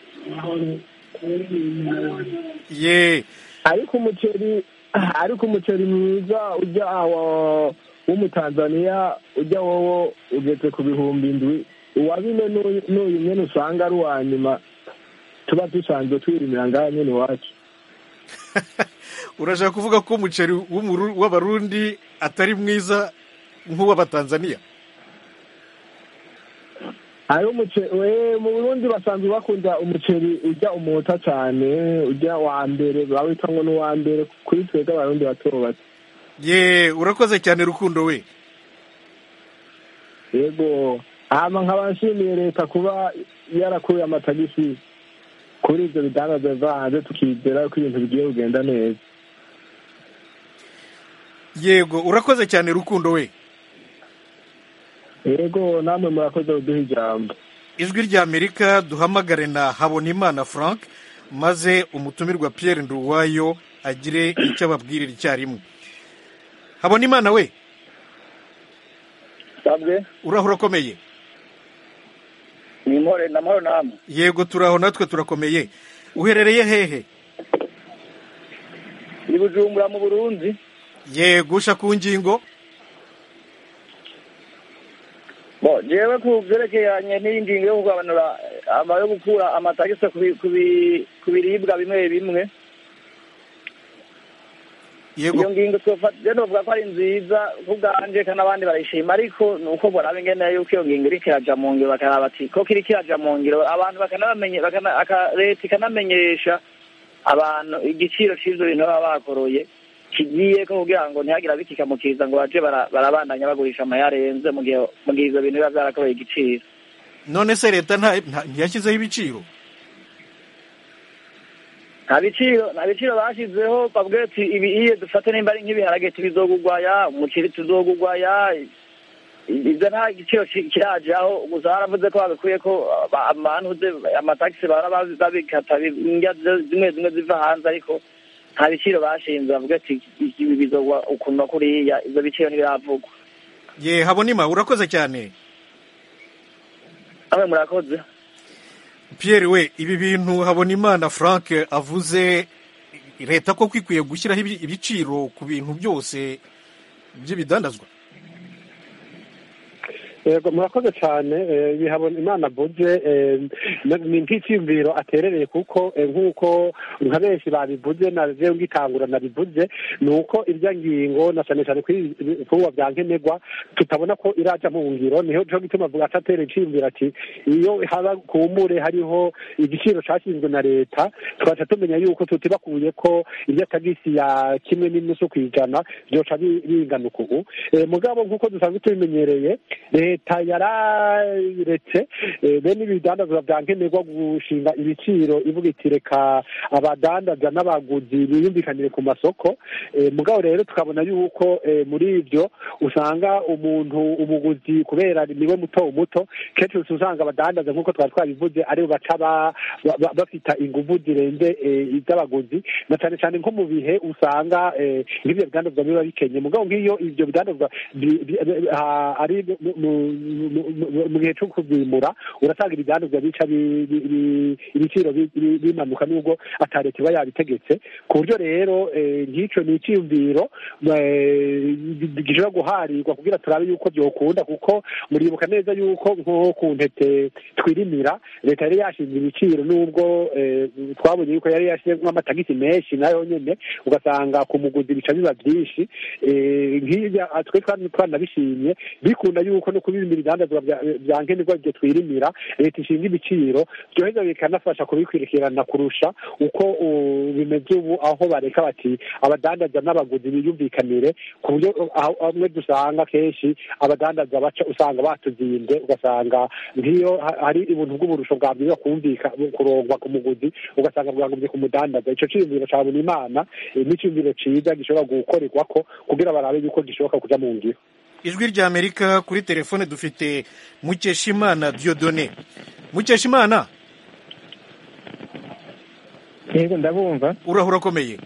ye ariko umuceri ariko umuceri mwiza ujya aho w'umutanzaniya ujya wowo ugeze ku bihumbi indwi uwa bine n'uyu n'uyu nyene usanga ari uwa nyuma tuba dusanzwe twirimira ngaha nyene iwacu urashaka kuvuga ko umuceri w'umuru- w'abarundi atari mwiza nk'uw'abatanzaniya hariho umuceri we mu burundi basanzwe bakunda umuceri ujya umuta cyane ujya wa mbere bawita ngo n'uwa mbere kuri twebwe abarundi bato bato ye urakoze cyane rukundo we yego hama nkaba nshimiye leta kuba yarakuye amatagisi kuri ibyo bidandaza biva hanze tukizera ko ibintu bigiye kugenda neza yego urakoze cyane rukundo we yego namwe murakoze kuduha ijambo ijwi ry'amerika duhamagare na habonimana frank maze umutumirwa pierre nduwayo agire icyo ababwirira icyarimwe habonimana we sabwe uraho urakomeye ni impore na mahoro namwe yego turaho natwe turakomeye uherereye hehe ni bujumbura mu burundi yego usha ku ngingo bo jewe ku vyerekeranye n'iyi ngingo yo kugabanura ama yo gukura amatagisi ku bi- ku bi- ku biribwa bimwe bimwe yego iyo ngingo twofata je novuga ko ari nziza kubwanje kandi abandi barayishima ariko ni uko boraba ingene yuko iyo ngingo iriko iraja mu ngiro bakaraba ati koko iriko iraja mu ngiro abantu bakanabamenye bakana- aka- leta ikanamenyesha abantu igiciro c'ivyo bintu baba bakoroye kigiye ko kugira ngo ntihagire abikikamukiza ngo baje bara- barabandanya bagurisha amayarenze mu gihe mu gihe ivyo bintu biba vyarakoroye igiciro none se leta nta- nta- ntiyashyizeho ibiciro nta biciro nta biciro bashizeho bavuga ati ibi iyo dufate nimba ari nk'ibiharage tubizogugwaya umuceri tuzogugwaya ibyo nta giciro ki- kirajaho gusa baravuze ko babikuye ko aba- amantuze amatagisi bara babi- babikata bi- indya zi- zimwe zimwe ziva hanze ariko nta biciro bashinze bavuga ati ibi bizogwa ukuntu na kuriya ivyo biciro ntibiravugwa ye habonima urakoze cyane namwe murakoze pierre we ibi bintu habonimana frank avuze leta ko ikwiye gushyiraho ibi- ibiciro ku bintu byose by'ibidandazwa yego murakoze cyane eh, bihabona imana avuze eh, ni nk'icyiyumviro aterereye kuko eh, nk'uko nka benshi babivuze na jewe ngitangura nabivuze ni uko irya ngingo na cyane cyane kuri ibifungwa bya nkenerwa tutabona ko iraja mu ngiro niho cyo gituma avuga ati atereye iciyumviro ati iyo haba kumbure hariho igiciro cyashinzwe na leta tugaca tumenya yuko tutibakuye ko irya tagisi ya kimwe n'inusu ku ijana byoca bi- bingana uku Eh, mugabo nk'uko dusanzwe tubimenyereye leta yararetse eh, bene ibidandazwa bya nkenerwa gushinga ibiciro ivuga iti reka abadandaza n'abaguzi biyumvikanire ku masoko Eh, mugabo rero tukabona yuko eh, muri ibyo usanga umuntu umuguzi kubera niwe muto muto kenshi usanga abadandaza nk'uko twari twabivuze aribo baca ba- ba- ba- bafita inguvu zirenze eh, iz'abaguzi na cyane cyane nko mu bihe usanga eh, nk'ibyo bidandazwa biba bikenye mugabo nk'iyo ibyo bidandazwa bi- bi- bi- ha- ari mu- mu- mu- mu- mu gihe cyo kubyimura urasanga ibidandazwa bica bi- bi- bi- ibiciro bi- bi- bimanuka nubwo ata leta iba yabitegetse ku buryo rero eh, nk'icyo ni icyiyumviro eh, gishobora guharirwa kugira turabe yuko byokunda kuko muribuka neza yuko nko ku ntete twirimira leta yari yashinze ibiciro nubwo eh, twabonye yuko yari yashyizemo amatagisi menshi nayo nyene ugasanga ku muguzi bica biba byinshi eh, nk'ibyo ah, twe twari twanabishimye bikunda yuko no kubimira ibidandazwa bya- bya nkenerwa ibyo twirimira leta ishinga ibiciro byoheza bikanafasha kubikurikirana kurusha uko uh, bimeze ubu aho bareka bati abadandaza n'abaguzi biyumvikanire ku buryo uh, aho amwe dusanga kenshi abadandaza baca usanga batuzinze ugasanga nk'iyo ha- hari ibintu bw'uburusho bwabwiza kumvika kurongwa ku muguzi ugasanga bwagombye ku mudandaza ico ciyumviro ca buri imana eh, n'iciyumviro ciza gishobora gukorerwako kugira barabe yuko gishoboka kuja mu ngiro ijwi rya amerika kuri telefone dufite mukeshimana diodone mukeshimana yego ndabumva urahura akomeye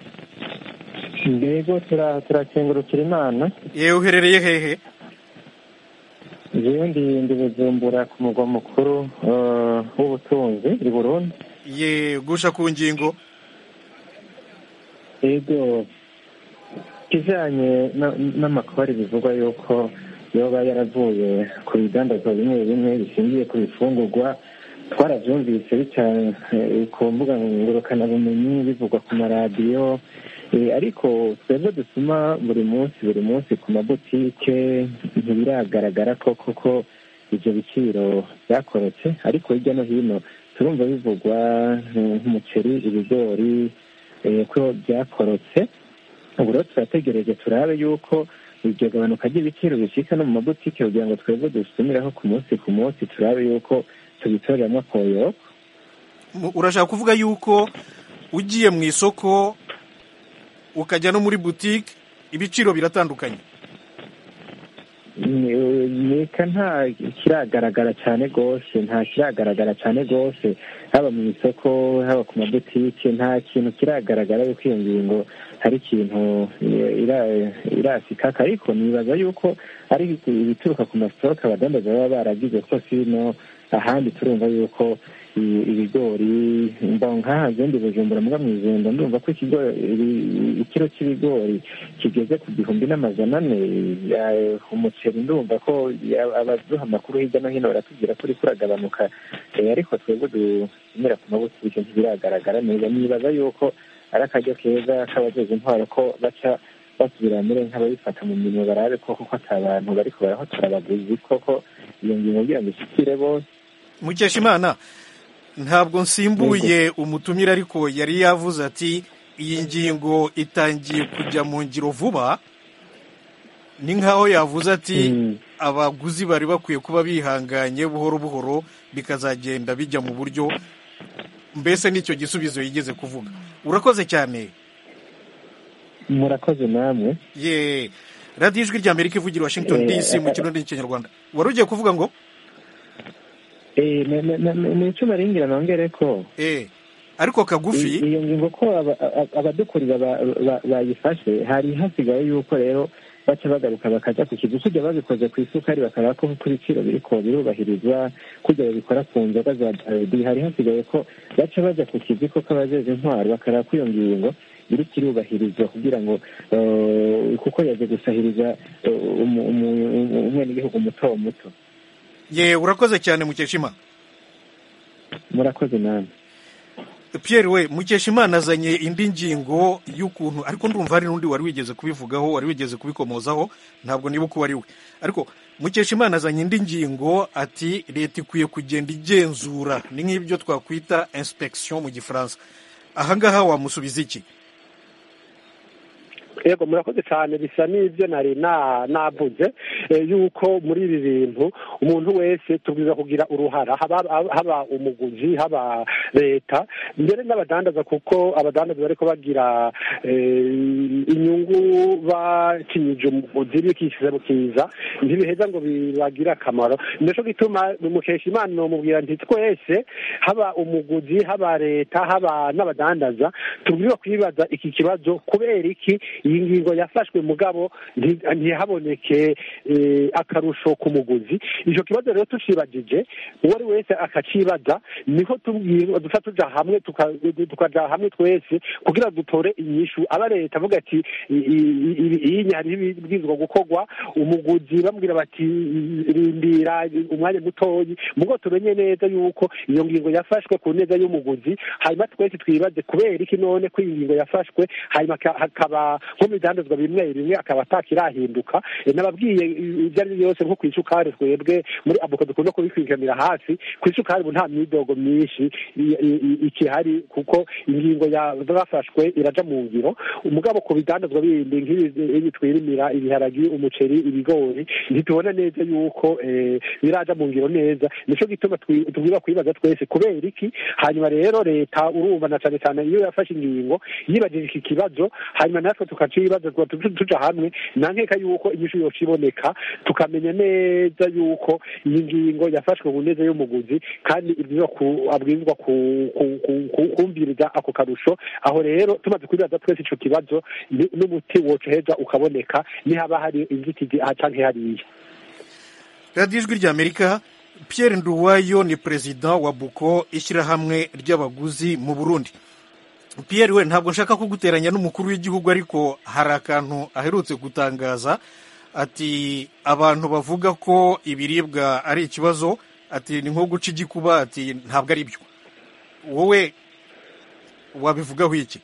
yego tura- turakengurukira imana yewe uherereye hehe jewe ndi ndi bujumbura ku mugwa mukuru eh, w'ubutunzi i burundi ye gusha ku ngingo yego kijanye na- n'amakori bivugwa yuko yoba yaravuye ku bidandazwa bimwe bimwe bishingiye ku bifungurwa twaravyumvise bica eh, ku mbuga ngurukanabumenyi bivugwa ku maradiyo Eh, ariko twebwe dusuma buri munsi buri munsi ku mabutike ntibiragaragara ko koko ivyo biciro vyakorotse ariko hirya no hino turumva bivugwa nk- nk'umuceri ibigori eh, ko byakorotse ubu rero turategereje turabe yuko iryo gabanuka ry'ibiciro bishika no mu mabutike kugira ngo twebwe dusumiraho ku munsi ku munsi turabe yuko tubitoreramo akoyoko Mu- urashaka kuvuga yuko ugiye mu isoko ukajya no muri butike ibiciro biratandukanye nika nta kiragaragara cyane rwose nta kiragaragara cyane rwose haba mu isoko haba ku mabutike nta kintu kiragaragara yuko iyo ngingo hari ikintu eh, ira- irasikaka ariko nibaza yuko ari ibituruka ku masitoke abadandaza baba baragize ko sino ahandi turumva yuko i- ibigori mba nk'aha ndi bujumbura mbwa mu ijenda ndumva ko ikigori ibi- ikiro cy'ibigori kigeze ku gihumbi n'amajana ane ya- umuceri ndumva ko ya- abaduha amakuru hirya no hino baratubwira ko uriko uragabanuka Eh, ariko twebwe dusumira ku mabutike ntibiragaragara neza nibaza yuko ari akaryo keza k'abajeje intwaro ko baca basubira muri nk'ababifata mu mirimo barabe ko koko ata bantu bariko barahotora abaguzi koko iyo ngingo kugira ngo ishikire bose mukeshimana ntabwo nsimbuye umutumire ariko yari yavuze ati iyi ngingo itangiye kujya mu ngiro vuba ni nk'aho yavuze ati abaguzi bari bakwiye kuba bihanganye buhoro buhoro bikazagenda bijya mu buryo mbese nicyo gisubizo yigeze kuvuga urakoze cyane murakoze namwe ye radiyo ijwi rya amerika ivugira i washington dc mu kirundi n'ikinyarwanda wari ugiye kuvuga ngo Eh, ne- ne- ne- ni icyo naringira nongere ko eh ariko kagufi I- iyo ngingo ko aba- aba- abadukurira ba- ba- bayifashe hari hasigaye yuko rero baca bagaruka bakaja ku kizu kujya babikoze ku isukari bakaraba ko ku biciro biriko birubahirizwa kujya babikora ku nzoga za darudi hari hasigaye ko baca baja ku kizi ko k'abajeje intwaro bakaraba ko iyo ngingo iriko irubahirizwa kugira ngo eh, kuko yaje gusahiriza eh, umu- umu- umu- umwenegihugu muto muto ye urakoze cyane mukeshima murakoze namwe Pierre we mukeshimana azanye indi ngingo y'ukuntu ariko ndumva hari n'undi wari wigeze kubivugaho wari wigeze kubikomozaho ntabwo nibuka uwo ari we ariko mukeshimana azanye indi ngingo ati leta ikwiye kugenda igenzura ni nk'ibyo twakwita inspection mu gifaransa ahangaha wamusubiza iki yego murakoze cyane bisa n'ibyo nari na- navuze eh, yuko muri ibi bintu umuntu wese tubwiza kugira uruhara haba haba umuguzi haba leta mbere n'abadandaza kuko abadandaza bariko bagira eh, inyungu bakinyije umuguzi bikishize mu kiza ntibiheza ngo bibagire akamaro nico gituma mukesha imana nomubwira nti twese haba umuguzi haba leta haba n'abadandaza tubwirizwa kwibaza iki kibazo kubera iki iyi iyi ngingo yafashwe mugabo nti- ntihaboneke eh, akarusho ku muguzi icyo kibazo rero tucibagije uwo ari wese akacibaza niho tubwira duca tuja hamwe tuka- tukaja hamwe twese kugira dutore inyishu aba leta avuga ati i- i- i- iyi hariho ibibwirizwa gukorwa umuguzi bamubwira bati rindira umwanya mutoyi mugo tumenye neza yuko iyo ngingo yafashwe ku neza y'umuguzi hanyuma twese twibaze kubera iki none ko iyi ngingo yafashwe hanyuma ka- hakaba nko mu bidandazwa bimwe bimwe akaba atakirahinduka Eh, nababwiye i- ibyo ari byo byose nko ku isukari twebwe muri abuka dukunda kubikwikamira hafi ku isukari ubu nta myidogo myinshi i- i- i- ikihari kuko ingingo yafashwe iraja mu ngiro umugabo ku bidandazwa bindi nk'ibi twirimira ibiharagi umuceri ibigori ntitubona neza yuko eh, biraja mu ngiro neza nico gituma twi- tubwirwa kwibaza twese kubera iki hanyuma rero leta urumva na cane cane iyo yafashe ingingo yibajije iki kibazo hanyuma natwe tukacibaza tuba tu- tuja hamwe nankeka yuko inyishu yoca iboneka tukamenya neza yuko iyi ngingo yafashwe ku neza y'umuguzi kandi ibwirizwa ku- abwirizwa ku- ku- ku- ku- kumviriza ako karusho aho rero tumaze kwibaza twese ico kibazo ni- n'umuti woca uheza ukaboneka nihaba hari inzitizi aha canke hariya radiyo ijwi ry'amerika pierre nduwayo ni perezida wa buko ishyirahamwe ry'abaguzi mu burundi pierre we ntabwo nshaka kuguteranya n'umukuru w'igihugu ariko hari akantu aherutse gutangaza ati abantu bavuga ko ibiribwa ari ikibazo ati ni nko guca igikuba ati ntabwo ari byo wowe wabivugaho iki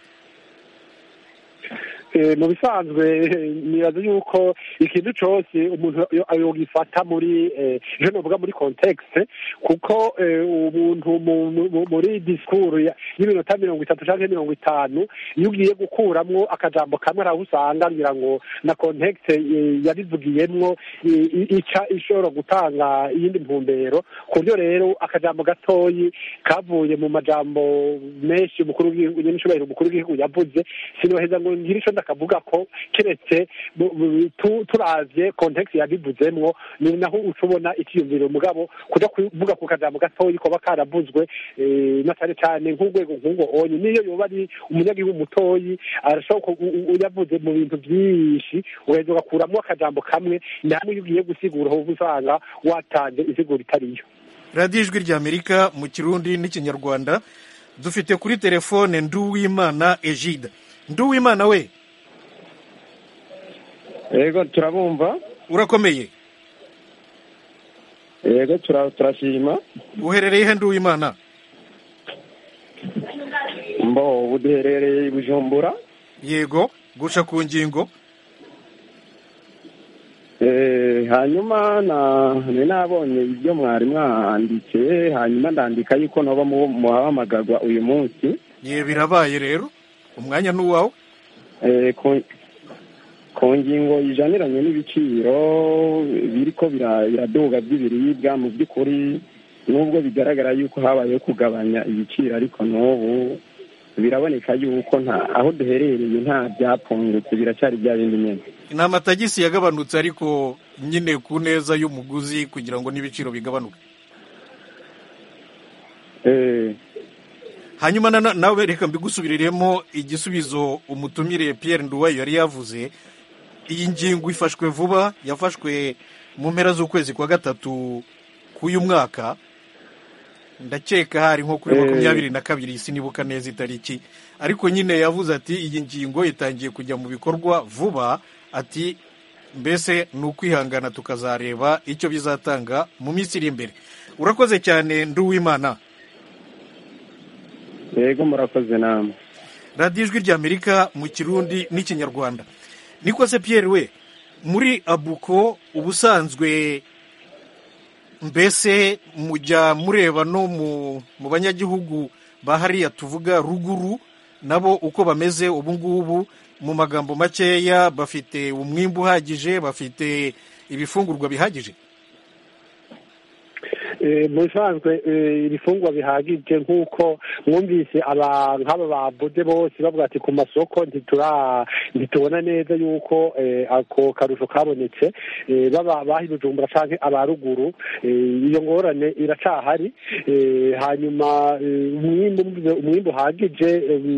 Eh, mu bisanzwe eh, nibaza yuko ikintu cose umuntu yo- yogifata muri eh, je novuga muri context kuko eh, umuntu mu- mu- muri discours ya- y'iminota mirongo itatu canke mirongo itanu iyo ugiye gukuramwo akajambo kamwe araho usanga ngira ngo na context eh, yarivugiyemwo i- i- ica ishobora gutanga iyindi ntumbero ku buryo rero akajambo gatoyi kavuye mu majambo menshi umukuru w'igihugu nyenicubahiro umukuru w'igihugu yavuze sinoheza ngo ngire ico ndakavuga ko keretse bu- bu- tu- turavye context yabivuzemwo ni naho uca ubona ikiyumviro mugabo kuja kuvuga ku kajambo gatoyi koba karavuzwe eh, na cane cane nk'urwego nk'urwo onye niyo yoba ari umunyagihugu mutoyi arashobora ku- u- u- yavuze mu bintu vyinshi ugaheza ugakuramwo akajambo kamwe namwe iyo ugiye gusigura uba usanga watanze insiguro itariyo radiyo ijwi ry'amerika mu kirundi n'ikinyarwanda dufite kuri telefone nduwimana egide nduwimana we yego turabumva urakomeye yego tura- turashima uherereye he nduwimana mbo ubu duherereye i bujumbura yego guca ku ngingo Eh, hanyuma na ni nabonye ibyo mwari mwanditse hanyuma ndandika yuko noba mu- muhamagagwa uyu munsi ye birabaye rero umwanya ni uwawe Eh, ku- ku ngingo ijaniranye n'ibiciro biriko bira- biraduga by'ibiribwa mu by'ukuri nubwo bigaragara yuko habayeho kugabanya ibiciro ariko n'ubu biraboneka yuko nta aho duherereye nta byapfungutse biracyari bya bindi nyine ni amatagisi yagabanutse ariko nyine ku neza y'umuguzi kugira ngo n'ibiciro bigabanuke Eh, hanyuma na- nawe reka mbigusubiriremo igisubizo umutumire Pierre Nduwayo yari yavuze iyi ngingo ifashwe vuba yafashwe mu mpera z'ukwezi kwa gatatu k'uyu mwaka ndakeka hari nko kuri Eh. makumyabiri na kabiri sinibuka neza itariki ariko nyine yavuze ati iyi ngingo itangiye kujya mu bikorwa vuba ati mbese ni ukwihangana tukazareba icyo bizatanga mu minsi iri imbere urakoze cyane nduwimana yego murakoze namwe radiyo ijwi ry'amerika mu kirundi n'ikinyarwanda niko se Pierre we muri abuko ubusanzwe mbese mujya mureba no mu mu banyagihugu ba hariya tuvuga ruguru nabo uko bameze ubu ngubu mu magambo makeya bafite umwimbu uhagije bafite ibifungurwa bihagije mu bisanzwe ibifungwa bihagije nk'uko mwumvise nk'aba babuze bose bavuga ati ku masoko ntitubona neza yuko ako karusho kabonetse baba baha ibijumbura cyangwa abaruguru iyo ngorane iracahari hanyuma umwimbu uhagije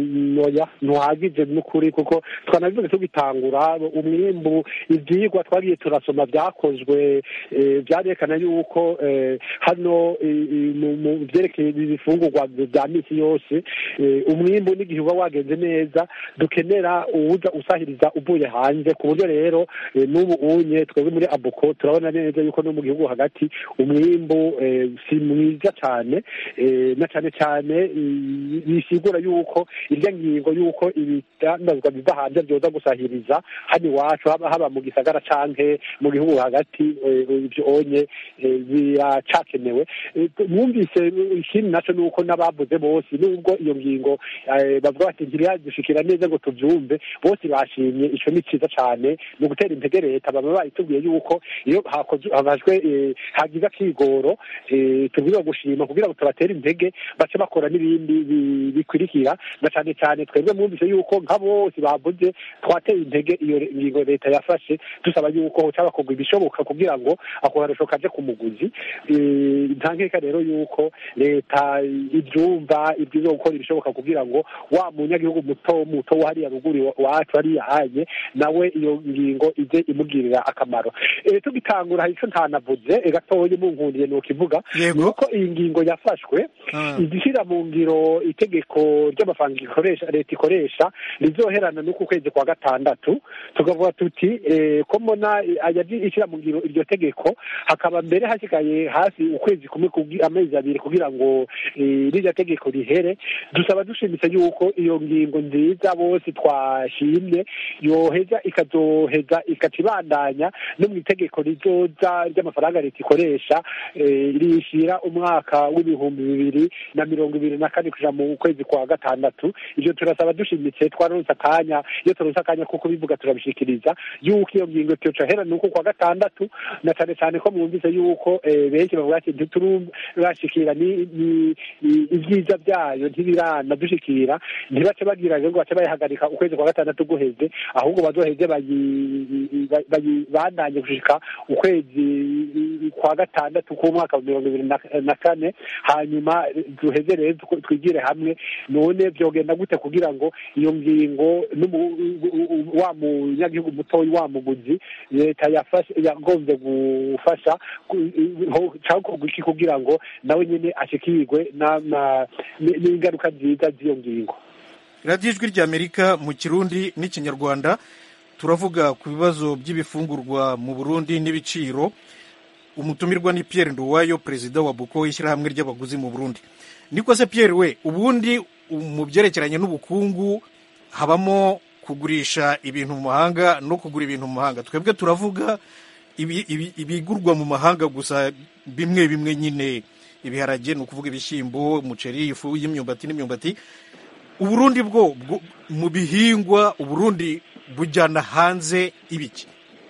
ntuhagije n'ukuri kuko twanabivuze tugitangura umwimbu ibyigwa twagiye turasoma byakozwe byarekana yuko hano mu byerekeye ibifungurwa bya minsi yose umwimbu n'igihe uba wagenze neza dukenera uwuja usahiriza uvuye hanze ku buryo rero n'ubu unye twebwe muri abuko turabona neza yuko no mu gihugu hagati umwimbu si mwiza cyane na cyane cyane bisigura yuko irya ngingo yuko ibidandazwa biva hanze byoza gusahiriza hano iwacu haba mu gisagara canke mu gihugu hagati ibyo onye biracakenewe mwumvise ikindi naco ni uko n'abavuze bose nubwo iyo ngingo bavuga bati ntiriyadushikira neza ngo tubyumve bose bashimye ico ni ciza cane ni ugutera intege leta baba bayitubwiye yuko iyo habajwe hagize akigoro tubwirizwa gushima kugira ngo tubatere intege bace bakora n'ibindi bikurikira na cane cane twebwe mwumvise yuko nka bose bavuze twateye intege iyo ngingo leta yafashe dusaba yuko hoca bakorwa ibishoboka kugira ngo ako karusho kaje ku muguzi nta nkeka rero yuko leta ibyumva ibyiza gukora ibishoboka kugira ngo wa munyagihugu muto muto wo hariya ruguru wacu hariya hanye nawe iyo ngingo ije imugirira akamaro tugitangura hari icyo ntanavuze gatoya munkundiye ni ukivuga ni uko iyi ngingo yafashwe igishyira mu ngiro itegeko ry'amafaranga ikoresha leta ikoresha rizoherana n'uku kwezi kwa gatandatu tukavuga tuti ko mbona ishyira mu ngiro iryo tegeko hakaba mbere hasigaye hafi ukwezi kumwe amezi abiri kugira ngo rirya tegeko rihere dusaba dushimitse yuko iyo ngingo nziza bose twashimye yoheza ikazoheza ikaca ibandanya no mu itegeko rizoza ry'amafaranga leta ikoresha rishyira umwaka w'ibihumbi bibiri na mirongo ibiri na kane kuja mu kwezi kwa gatandatu ivyo turasaba dushimitse twaronse akanya iyo turonse akanya kuko bivuga turabishikiriza yuko iyo ngingo tucohera nuko kwa gatandatu na cane cane ko mwumvise yuko benshi bavuga ati ntiturashikira ibyiza byayo ntibirana dushikira ntibace bagira ngo bace bayihagarika ukwezi kwa gatandatu guheze ahubwo bazoheze bandanye gushika ukwezi kwa gatandatu k'umwaka wa mirongo ibiri na kane hanyuma duheze rero twigire hamwe none byogenda gute kugira ngo iyo ngingo wa munyagihugu mutoyi wa muguzi leta yagombye gufasha cyakorwa iki kugira ngo nawe nyine ashikirwe n'ingaruka nziza z'iyo ngingo radiyo ijwi ry'amerika mu kirundi n'ikinyarwanda turavuga ku bibazo by'ibifungurwa mu burundi n'ibiciro umutumirwa ni Pierre Nduwayo perezida wa buko ishyirahamwe ry'abaguzi mu burundi niko se Pierre we ubundi mu byerekeranye n'ubukungu habamo kugurisha ibintu mu mahanga no kugura ibintu mu mahanga twebwe turavuga ibigurwa mu mahanga gusa bimwe bimwe nyine ibiharage ni ukuvuga ibishyimbo umuceri ifu y'imyumbati n'imyumbati uburundi bwo mu bihingwa uburundi bujyana hanze ibiki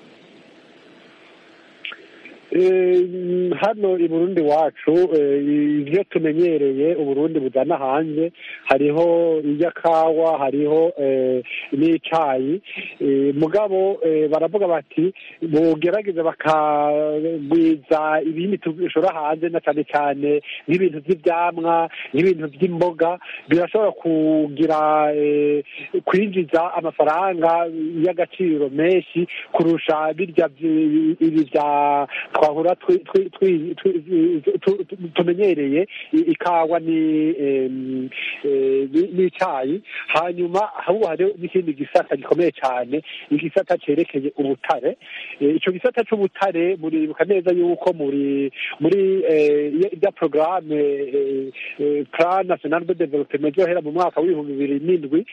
hano i burundi wacu ibyo tumenyereye uburundi bujyana hanze hariho iby'akawa hariho n'icyayi mugabo baravuga bati bugerageze bakagwiza ibindi dushora hanze na cyane cyane nk'ibintu by'ibyamwa nk'ibintu by'imboga birashobora kugira kwinjiza amafaranga y'agaciro menshi kurusha birya ibi bya twahura tumenyereye ikawa n'icyayi hanyuma ahubwo hariho n'ikindi gisata gikomeye cyane igisata cyerekeye ubutare icyo gisata cy'ubutare muribuka neza yuko muri muri irya porogaramu plan national de development yohera mu mwaka w'ibihumbi bibiri n'indwi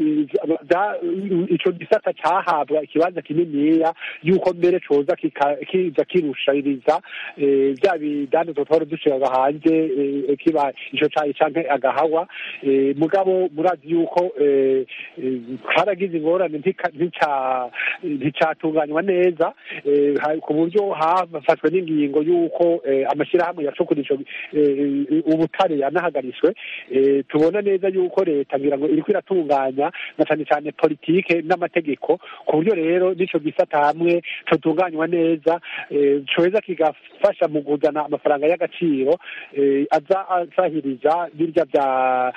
icyo gisata cyahabwa ikibanza kininiya yuko mbere coza kiza kirushiriza eh, bya bidandazwa twari dushiraga hanze eh, kiba ico cayi canke agahawa eh, mugabo murazi yuko eh, eh, haragize ingorane ntika- ntica- nticatunganywa neza eh, ha- ku buryo hafashwe n'ingingo y'uko eh, amashyirahamwe yacukura ico eh, ubutare yanahagaritswe eh, tubona neza yuko leta ngira ngo iriko iratunganya na cane cane politike n'amategeko ku buryo rero n'ico gisata hamwe cotunganywa neza eh, coheza kigafasha mu kuzana amafaranga y'agaciro eh, aza asahiriza birya bya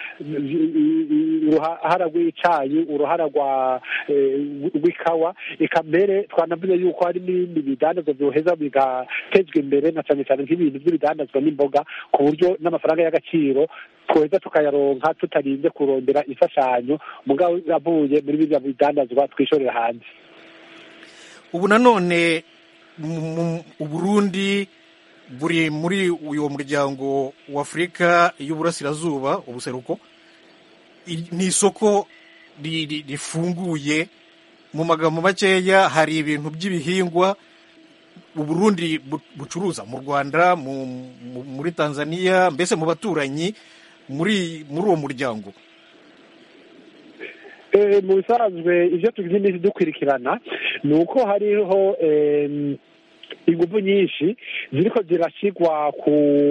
uruhara rw'icayi uruhara rwa eh, rw'ikawa eka mbere twanavuze yuko hari n'ibindi bidandazwa byoheza bigatezwa imbere na cane cane nk'ibintu by'ibidandazwa n'imboga ku buryo n'amafaranga y'agaciro tweza tukayaronka tutarinze kurondera imfashanyo mugabo avuye muri birya bidandazwa twishorera hanze ubu nanone mu- mu- uburundi buri muri uyu muryango w'afurika y'uburasirazuba ubuseruko I- ni isoko ri- ri- rifunguye mu magambo makeya hari ibintu by'ibihingwa uburundi bu- bucuruza mu rwanda mu, mu, muri tanzania mbese mu baturanyi muri muri uwo muryango Eh, mu bisanzwe ivyo tugize iminsi dukurikirana ni uko hariho em, ingufu nyinshi ziriko zirashigwa ku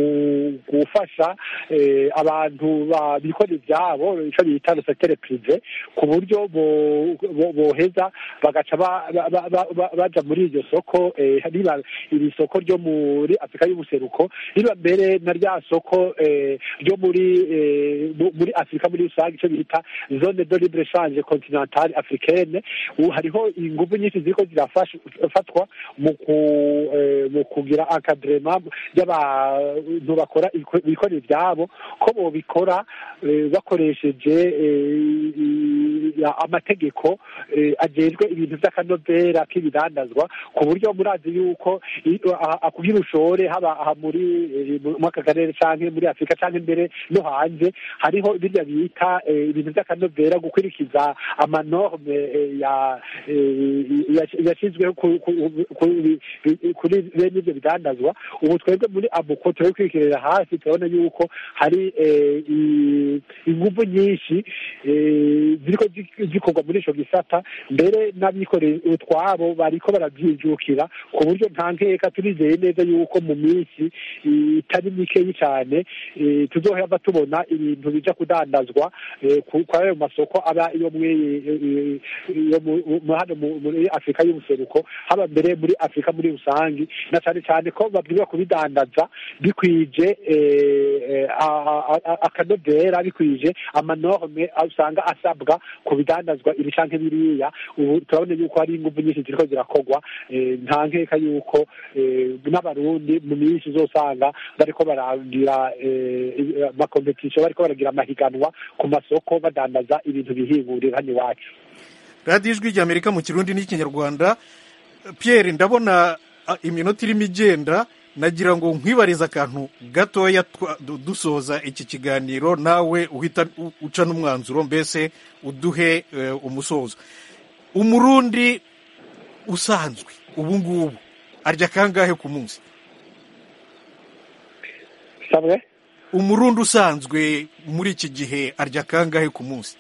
gufasha eh, abantu ba- bikora ivyabo ico bita le secteur privé ku buryo bo- bo- boheza bagaca ba- ba- ba- ba- ba- baja muri iryo soko eh, riba iri soko ryo muri afurika y'ubuseruko riba mbere na rya soko eh, ryo muri eh, mu- muri afurika muri rusange ico bita zone de libre change continentale africaine ubu hariho ingufu nyinshi ziriko zirafatwa mu ku eh, mu kugira encadrement y'abantu bakora iko- bikorera ivyabo ko bobikora eh, bakoresheje eh, i- ya- amategeko eh, ajejwe ibintu vy'akanovera k'ibidandazwa ku buryo murazi yuko i- aha- aha kugira ushore haba aha muri eh, mu- mu aka karere canke muri afurika canke mbere no hanze hariho birya bita eh, ibintu vy'akanovera gukurikiza amanorme eh, ya eh, ya- yashizweho ku- ku- ku- kuri bene ibyo bidandazwa ubu twebwe muri abuko turi kwikirira hasi turabona yuko hari eh, i- ingufu nyinshi eh, ziriko zi- zikorwa muri ico gisata mbere n'abikorera utwabo bariko baravyijukira ku buryo nta nkeka turizeye neza yuko mu minsi itari mikeyi cane eh, tuzohava tubona ibintu bija kudandazwa eh, ku- kwa ayo masoko aba iyo mwe- eh, iyo mu- mu- hano mu- muri afurika y'ubuseruko haba mbere muri afurika muri rusange na cyane cyane ko babwirizwa kubidandaza bikwije eh, eh, a- a- a- akanovera bikwije amanorme usanga asabwa ku bidandazwa ibi canke biriya ubu turabona yuko hari ingufu nyinshi ziriko zirakorwa eh, nta nkeka yuko eh, n'abarundi mu minsi uzosanga bariko baragira eh, amakompetisiyo bariko baragira amahiganwa ku masoko badandaza ibintu bihingurira hano iwacu radiyo ijwi ry'amerika mu kirundi n'ikinyarwanda pierre ndabona ah, iminota irimo igenda nagira ngo nkwibarize akantu gatoya twa- du- dusoza iki kiganiro nawe uhita u- uca n'umwanzuro mbese uduhe eh, umusozo umurundi usanzwe ubu ngubu arya kangahe ku munsi sabwe umurundi usanzwe muri iki gihe arya kangahe ku munsi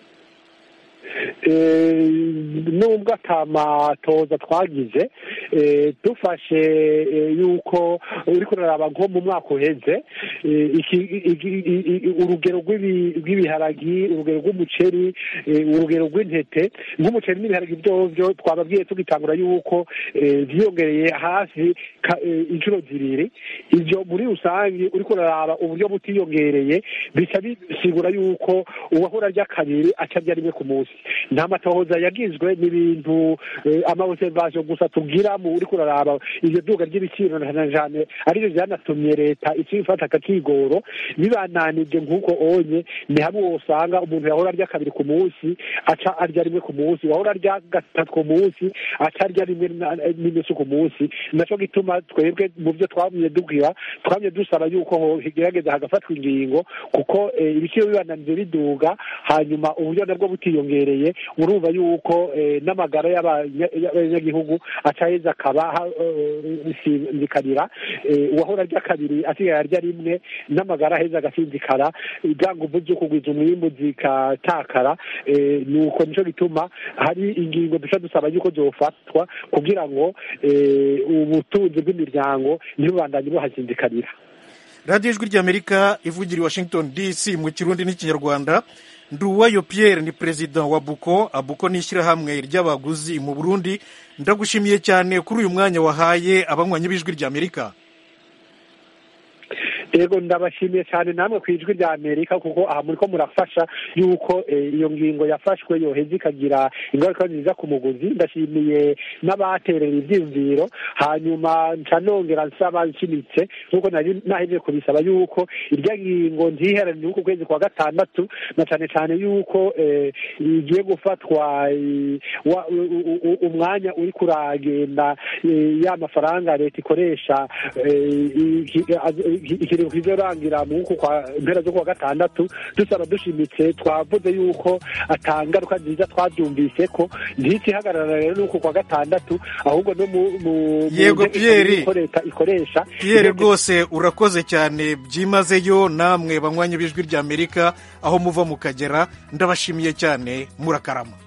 Eh, nubwo atamatoza twagize eh, dufashe eh, yuko uriko uraraba nko mu mwaka uheze eh, iki- iki- i- i- urugero rw'ibi- rw'ibiharagi urugero rw'umuceri eh, urugero rw'intete nk'umuceri n'ibiharagi vyovyo twababwiye tugitangura yuko eh, vyiyongereye hafi ka- eh, inshuro zibiri ivyo muri rusange uriko uraraba uburyo butiyongereye bica bisigura yuko uwahora arya kabiri aca arya rimwe ku munsi nta matohoza yagizwe n'ibintu eh, amaobservation gusa tugira mu uriko uraraba iryo duga ry'ibiciro na jane arivyo vyanatumye leta icifata akakigoro bibananije nk'uko onye ni hamwe wosanga umuntu yahora arya kabiri ku munsi aca arya rimwe ku munsi wahora arya gatatu ku munsi aca arya rimwe na- n'inusu ku munsi naco gituma twebwe mu vyo twamye dubwira twamye dusaba yuko hogerageza hagafatwa ingingo kuko eh, ibiciro bibananije biduga hanyuma uburyo nabwo butiyongereye urumva yuko eh, n'amagara y'abanya- y'abanyagihugu acaheza agaheza akaba sinzikarira uwahora arya kabiri asigaye arya rimwe n'amagara aheza agasinzikara bwa nguvu zo kugwiza umwimbu zikatakara nuko nico gituma hari ingingo duca dusaba yuko zofatwa kugira ngo ubutunzi bw'imiryango ntibubandanye buhasinzikarira radiyo ijwi ry'amerika ivugira i washington dc mu kirundi n'ikinyarwanda nduwayo pierre ni perezida wa buko abuko ni ishyirahamwe ry'abaguzi mu burundi ndagushimiye cyane kuri uyu mwanya wahaye abanywanyi b'ijwi ry'amerika yego ndabashimiye cyane namwe ku ijwi rya amerika kuko aha muri ko murafasha yuko iyo ngingo yafashwe yoheza ikagira ingaruka nziza ku muguzi ndashimiye n'abaterera ibyiyumviro hanyuma nca nongera nsaba nshimitse nk'uko nari nahejeje kubisaba yuko irya ngingo ntiherane uku kwezi kwa gatandatu na cyane cyane yuko igiye gufatwa umwanya uri kuragenda ya mafaranga leta ikoresha ikiringo kizorangira mu nku kwa mpera zo kuwa gatandatu dusaba dushimitse twavuze yuko atangaruka nziza twabyumvise ko ntikihagarara rero nuko kwa gatandatu ahubwo no mu yego Pierre leta ikoresha Pierre rwose urakoze cyane byimazeyo namwe banywanyi b'ijwi ry'Amerika aho muva mukagera ndabashimiye cyane murakarama